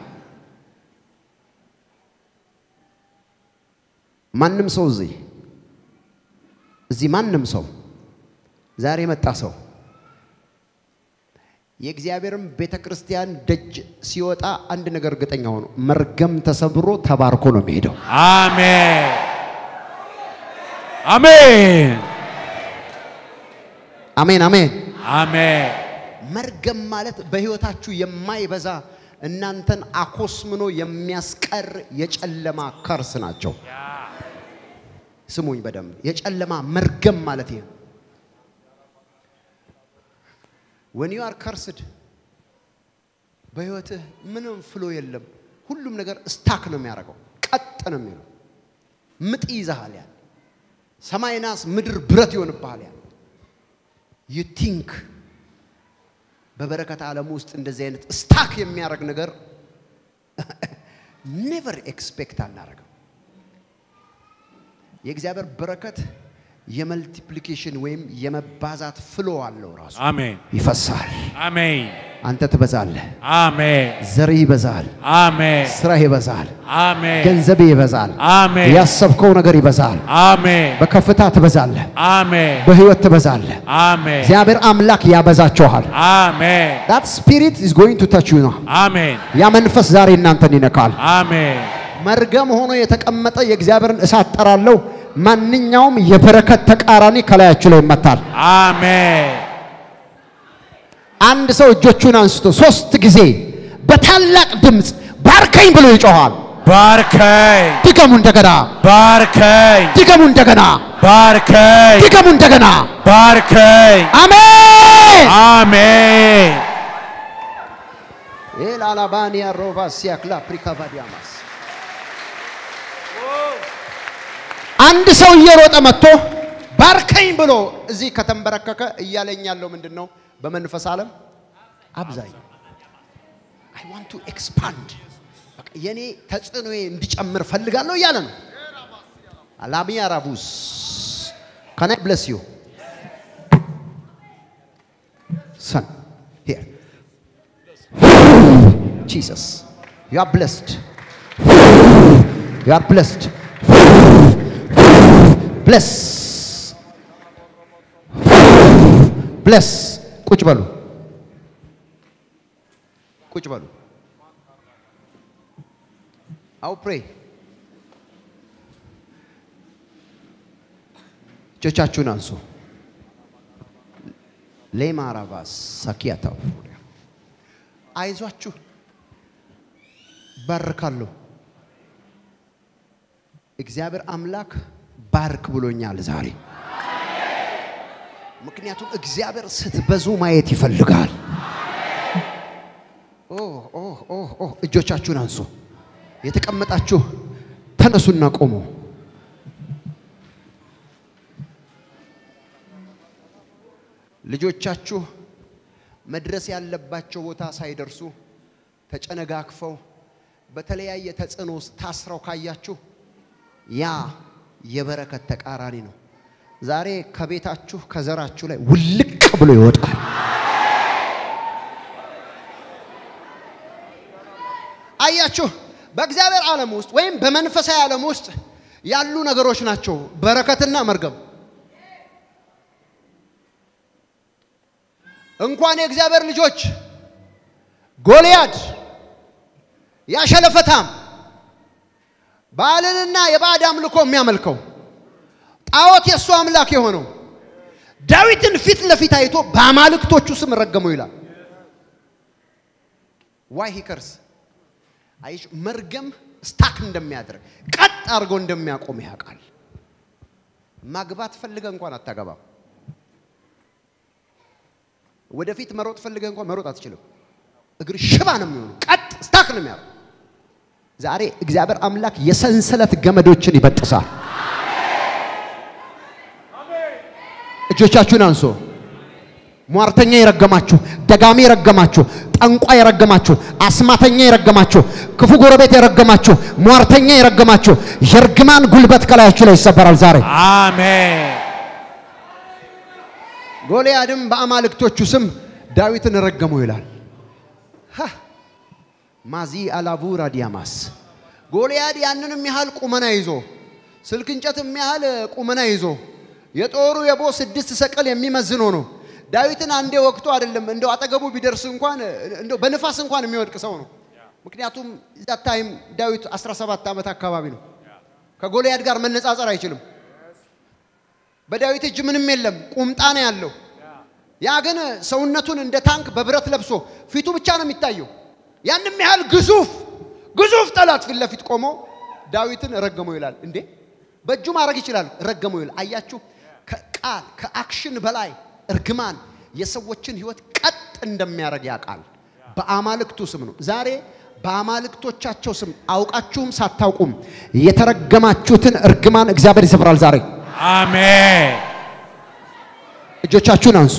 Speaker 1: ማንም ሰው እዚህ እዚህ ማንም ሰው ዛሬ የመጣ ሰው የእግዚአብሔርን ቤተ ክርስቲያን ደጅ ሲወጣ አንድ ነገር እርግጠኛ ሆኖ መርገም ተሰብሮ ተባርኮ ነው የሚሄደው።
Speaker 2: አሜን አሜን
Speaker 1: አሜን አሜን።
Speaker 2: አሜን
Speaker 1: መርገም ማለት በህይወታችሁ የማይበዛ እናንተን አኮስምኖ የሚያስቀር የጨለማ ከርስ ናቸው። ስሙኝ በደንብ የጨለማ መርገም ማለት ይሄ ነው። ወን ዩ አር ከርስድ በህይወትህ ምንም ፍሎ የለም። ሁሉም ነገር ስታክ ነው የሚያደርገው፣ ቀጥ ነው የሚለው። ምጥ ይዘሃል ያን ሰማይ ናስ ምድር ብረት ይሆንብሃል ያን ዩ ቲንክ በበረከት ዓለም ውስጥ እንደዚህ አይነት ስታክ የሚያደርግ ነገር ኔቨር ኤክስፔክት አናደርግም። የእግዚአብሔር በረከት የመልቲፕሊኬሽን ወይም የመባዛት ፍሎ አለው። ራሱ
Speaker 2: አሜን
Speaker 1: ይፈሳል።
Speaker 2: አሜን
Speaker 1: አንተ ትበዛለህ፣
Speaker 2: አሜን
Speaker 1: ዘርህ ይበዛል፣
Speaker 2: አሜን
Speaker 1: ስራህ ይበዛል፣
Speaker 2: አሜን
Speaker 1: ገንዘብህ ይበዛል፣
Speaker 2: አሜን
Speaker 1: ያሰብከው ነገር ይበዛል።
Speaker 2: አሜን
Speaker 1: በከፍታ ትበዛለህ፣
Speaker 2: አሜን
Speaker 1: በህይወት ትበዛለህ።
Speaker 2: አሜን
Speaker 1: እግዚአብሔር አምላክ ያበዛችኋል።
Speaker 2: አሜን
Speaker 1: that spirit is going to touch you now
Speaker 2: አሜን
Speaker 1: ያ መንፈስ ዛሬ እናንተን ይነካል።
Speaker 2: አሜን
Speaker 1: መርገም ሆኖ የተቀመጠ የእግዚአብሔርን እሳት ጠራለሁ። ማንኛውም የበረከት ተቃራኒ ከላያችሁ ላይ ይመታል።
Speaker 2: አሜን
Speaker 1: አንድ ሰው እጆቹን አንስቶ ሶስት ጊዜ በታላቅ ድምፅ ባርከኝ ብሎ ይጮኋል።
Speaker 2: ባርከኝ
Speaker 1: ድገሙ እንደገና፣
Speaker 2: ባርከኝ
Speaker 1: ድገሙ እንደገና፣
Speaker 2: ባርከኝ
Speaker 1: ድገሙ እንደገና።
Speaker 2: ባርከኝ
Speaker 1: አሜን።
Speaker 2: አሜን
Speaker 1: ኤላላባኒያ ሮቫ ሲያክላ ፕሪካቫዲያማስ አንድ ሰው እየሮጠ መጥቶ ባርከኝ ብሎ እዚህ ከተንበረከከ እያለኝ ያለው ምንድን ነው? በመንፈስ ዓለም አብዛኝ አይ ዋንት ቱ ኤክስፓንድ በቃ የኔ ተጽዕኖዬ እንዲጨምር ፈልጋለሁ እያለ ነው። አላሚያ ራቡስ ካን አይ ብለስ ዩ ሰን ሂር Jesus, you are blessed. You are blessed. ብለስ ብለስ ቁጭ በሉ ቁጭ በሉ አው ፕሬ እጆቻችሁን አንሱ ሌማራባስ ሳኪያታው አይዟችሁ ባርካለሁ እግዚአብሔር አምላክ ባርክ ብሎኛል ዛሬ ምክንያቱም እግዚአብሔር ስትበዙ ማየት ይፈልጋል ኦ ኦ ኦ ኦ እጆቻችሁን አንሱ የተቀመጣችሁ ተነሱና ቆሙ ልጆቻችሁ መድረስ ያለባቸው ቦታ ሳይደርሱ ተጨነጋግፈው በተለያየ ተጽዕኖ ውስጥ ታስረው ካያችሁ ያ የበረከት ተቃራኒ ነው። ዛሬ ከቤታችሁ ከዘራችሁ ላይ ውልቅ ብሎ ይወጣል። አያችሁ፣ በእግዚአብሔር ዓለም ውስጥ ወይም በመንፈሳዊ ዓለም ውስጥ ያሉ ነገሮች ናቸው በረከትና መርገም። እንኳን የእግዚአብሔር ልጆች ጎልያድ ያሸለፈታም ባልንና የባዕድ አምልኮ የሚያመልከው ጣዖት የእሱ አምላክ የሆነው ዳዊትን ፊት ለፊት አይቶ በአማልክቶቹ ስም ረገመው ይላል። ዋይ ሂከርስ አይሽ መርገም ስታክ እንደሚያደርግ ቀጥ አድርጎ እንደሚያቆም ያውቃል። ማግባት ፈልገ እንኳን አታገባም። ወደፊት መሮጥ ፈልገ እንኳን መሮጥ አትችልም። እግር ሽባ ነው የሚሆኑ፣ ቀጥ ስታክ ነው የሚያደርግ። ዛሬ እግዚአብሔር አምላክ የሰንሰለት ገመዶችን ይበጥሳል። እጆቻችሁን አንሶ ሟርተኛ የረገማችሁ፣ ደጋሚ የረገማችሁ፣ ጠንቋ የረገማችሁ፣ አስማተኛ የረገማችሁ፣ ክፉ ጎረቤት የረገማችሁ፣ ሟርተኛ የረገማችሁ የእርግማን ጉልበት ከላያችሁ ላይ ይሰበራል ዛሬ።
Speaker 2: አሜን።
Speaker 1: ጎልያድም በአማልክቶቹ ስም ዳዊትን ረገመው ይላል። ሃ ማዚ አላቡራ ዲያማስ ጎልያድ ያንንም ያህል ቁመና ይዞ ስልክ እንጨትም ያህል ቁመና ይዞ የጦሩ የቦ ስድስት ሰቀል የሚመዝን ሆኖ ዳዊትን አንዴ ወቅቶ አይደለም እንደው አጠገቡ ቢደርስ እንኳን እንደው በንፋስ እንኳን የሚወድቅ ሰው ነው። ምክንያቱም ዛት ታይም ዳዊት 17 ዓመት አካባቢ ነው። ከጎልያድ ጋር መነጻጸር አይችልም። በዳዊት እጅ ምንም የለም፣ ቁምጣ ነው ያለው። ያ ግን ሰውነቱን እንደ ታንክ በብረት ለብሶ ፊቱ ብቻ ነው የሚታየው። ያንም ያህል ግዙፍ ግዙፍ ጠላት ፊት ለፊት ቆሞ ዳዊትን ረገመው ይላል። እንዴ በእጁ ማድረግ ይችላል፣ ረገመው ይላል። አያችሁ፣ ከቃል ከአክሽን በላይ እርግማን የሰዎችን ሕይወት ቀጥ እንደሚያደርግ ያውቃል። በአማልክቱ ስም ነው ዛሬ በአማልክቶቻቸው ስም አውቃችሁም ሳታውቁም የተረገማችሁትን እርግማን እግዚአብሔር ይሰብራል ዛሬ።
Speaker 2: አሜን።
Speaker 1: እጆቻችሁን አንሱ።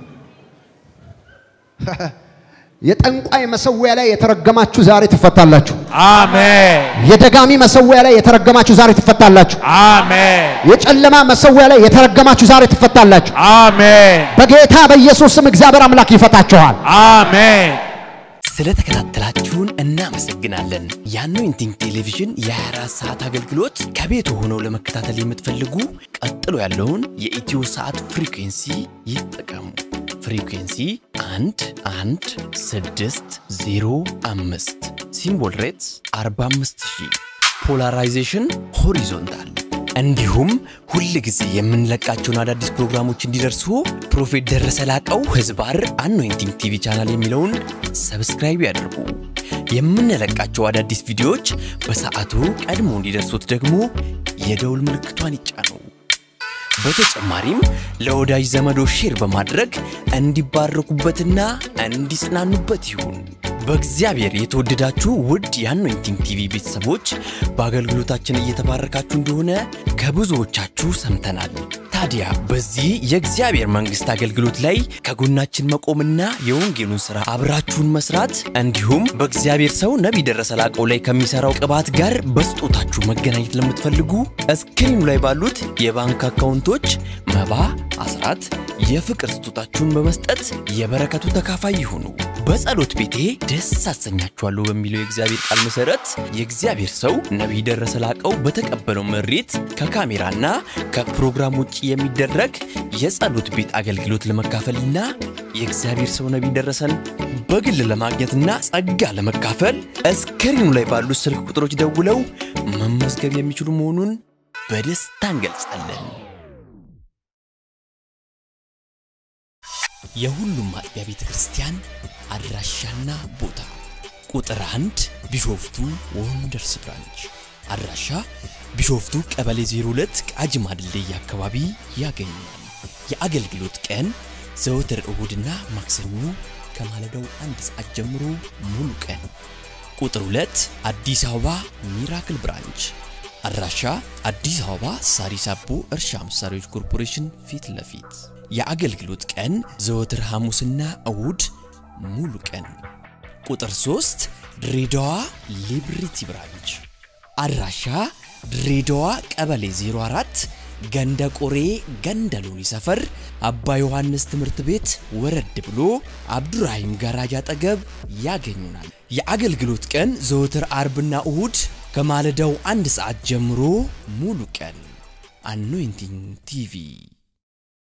Speaker 1: የጠንቋይ መሰዊያ ላይ የተረገማችሁ ዛሬ ትፈታላችሁ።
Speaker 2: አሜን።
Speaker 1: የደጋሚ መሰዊያ ላይ የተረገማችሁ ዛሬ ትፈታላችሁ።
Speaker 2: አሜን።
Speaker 1: የጨለማ መሰዊያ ላይ የተረገማችሁ ዛሬ ትፈታላችሁ።
Speaker 2: አሜን።
Speaker 1: በጌታ በኢየሱስ ስም እግዚአብሔር አምላክ ይፈታችኋል።
Speaker 2: አሜን።
Speaker 3: ስለተከታተላችሁን እናመሰግናለን። የአኖይንቲንግ ቴሌቪዥን የ24 ሰዓት አገልግሎት ከቤት ሆነው ለመከታተል የምትፈልጉ ቀጥሎ ያለውን የኢትዮ ሰዓት ፍሪኩንሲ ይጠቀሙ። ፍሪኩንሲ 1 1 6 0 5 ሲምቦል ሬትስ 45000 ፖላራይዜሽን ሆሪዞንታል እንዲሁም ሁል ጊዜ የምንለቃቸውን አዳዲስ ፕሮግራሞች እንዲደርሱ ፕሮፌት ደረሰ ላቀው ህዝባር አኖይንቲንግ ቲቪ ቻናል የሚለውን ሰብስክራይብ ያድርጉ። የምንለቃቸው አዳዲስ ቪዲዮዎች በሰዓቱ ቀድሞ እንዲደርሱት ደግሞ የደውል ምልክቷን ይጫኑ። በተጨማሪም ለወዳጅ ዘመዶ ሼር በማድረግ እንዲባረኩበትና እንዲጽናኑበት ይሁን። በእግዚአብሔር የተወደዳችሁ ውድ የአኖይንቲንግ ቲቪ ቤተሰቦች በአገልግሎታችን እየተባረካችሁ እንደሆነ ከብዙዎቻችሁ ሰምተናል። ታዲያ በዚህ የእግዚአብሔር መንግሥት አገልግሎት ላይ ከጎናችን መቆምና የወንጌሉን ሥራ አብራችሁን መስራት እንዲሁም በእግዚአብሔር ሰው ነቢይ ደረሰ ላቀው ላይ ከሚሠራው ቅባት ጋር በስጦታችሁ መገናኘት ለምትፈልጉ እስክሪኑ ላይ ባሉት የባንክ አካውንቶች መባ፣ አስራት፣ የፍቅር ስጦታችሁን በመስጠት የበረከቱ ተካፋይ ይሁኑ። በጸሎት ቤቴ ደስ አሰኛችኋለሁ በሚለው የእግዚአብሔር ቃል መሰረት የእግዚአብሔር ሰው ነቢይ ደረሰ ላቀው በተቀበለው መሬት ከካሜራና ከፕሮግራም ውጭ የሚደረግ የጸሎት ቤት አገልግሎት ለመካፈልና የእግዚአብሔር ሰው ነቢይ ደረሰን በግል ለማግኘትና ጸጋ ለመካፈል እስክሪኑ ላይ ባሉት ስልክ ቁጥሮች ደውለው መመዝገብ የሚችሉ መሆኑን በደስታ እንገልጻለን። የሁሉም አጥቢያ ቤተ ክርስቲያን አድራሻና ቦታ ቁጥር አንድ ቢሾፍቱ ወንደርስ ብራንች አድራሻ ቢሾፍቱ ቀበሌ 02 ቃጂማ ድልድይ አካባቢ ያገኛል። የአገልግሎት ቀን ዘወትር እሁድና ማክሰኞ ከማለዳው አንድ ሰዓት ጀምሮ ሙሉ ቀን። ቁጥር 2 አዲስ አበባ ሚራክል ብራንች አድራሻ አዲስ አበባ ሳሪስ አቦ እርሻ መሳሪያዎች ኮርፖሬሽን ፊት ለፊት የአገልግሎት ቀን ዘወትር ሐሙስና እሁድ ሙሉ ቀን። ቁጥር 3 ድሬዳዋ ሊብሪቲ ብራንች አድራሻ ድሬዳዋ ቀበሌ 04 ገንደ ቆሬ ገንደ ሎኒ ሰፈር አባ ዮሐንስ ትምህርት ቤት ወረድ ብሎ አብዱራሂም ጋራጅ አጠገብ ያገኙናል። የአገልግሎት ቀን ዘወትር አርብና እሁድ ከማለዳው አንድ ሰዓት ጀምሮ ሙሉ ቀን። አኖይንቲንግ ቲቪ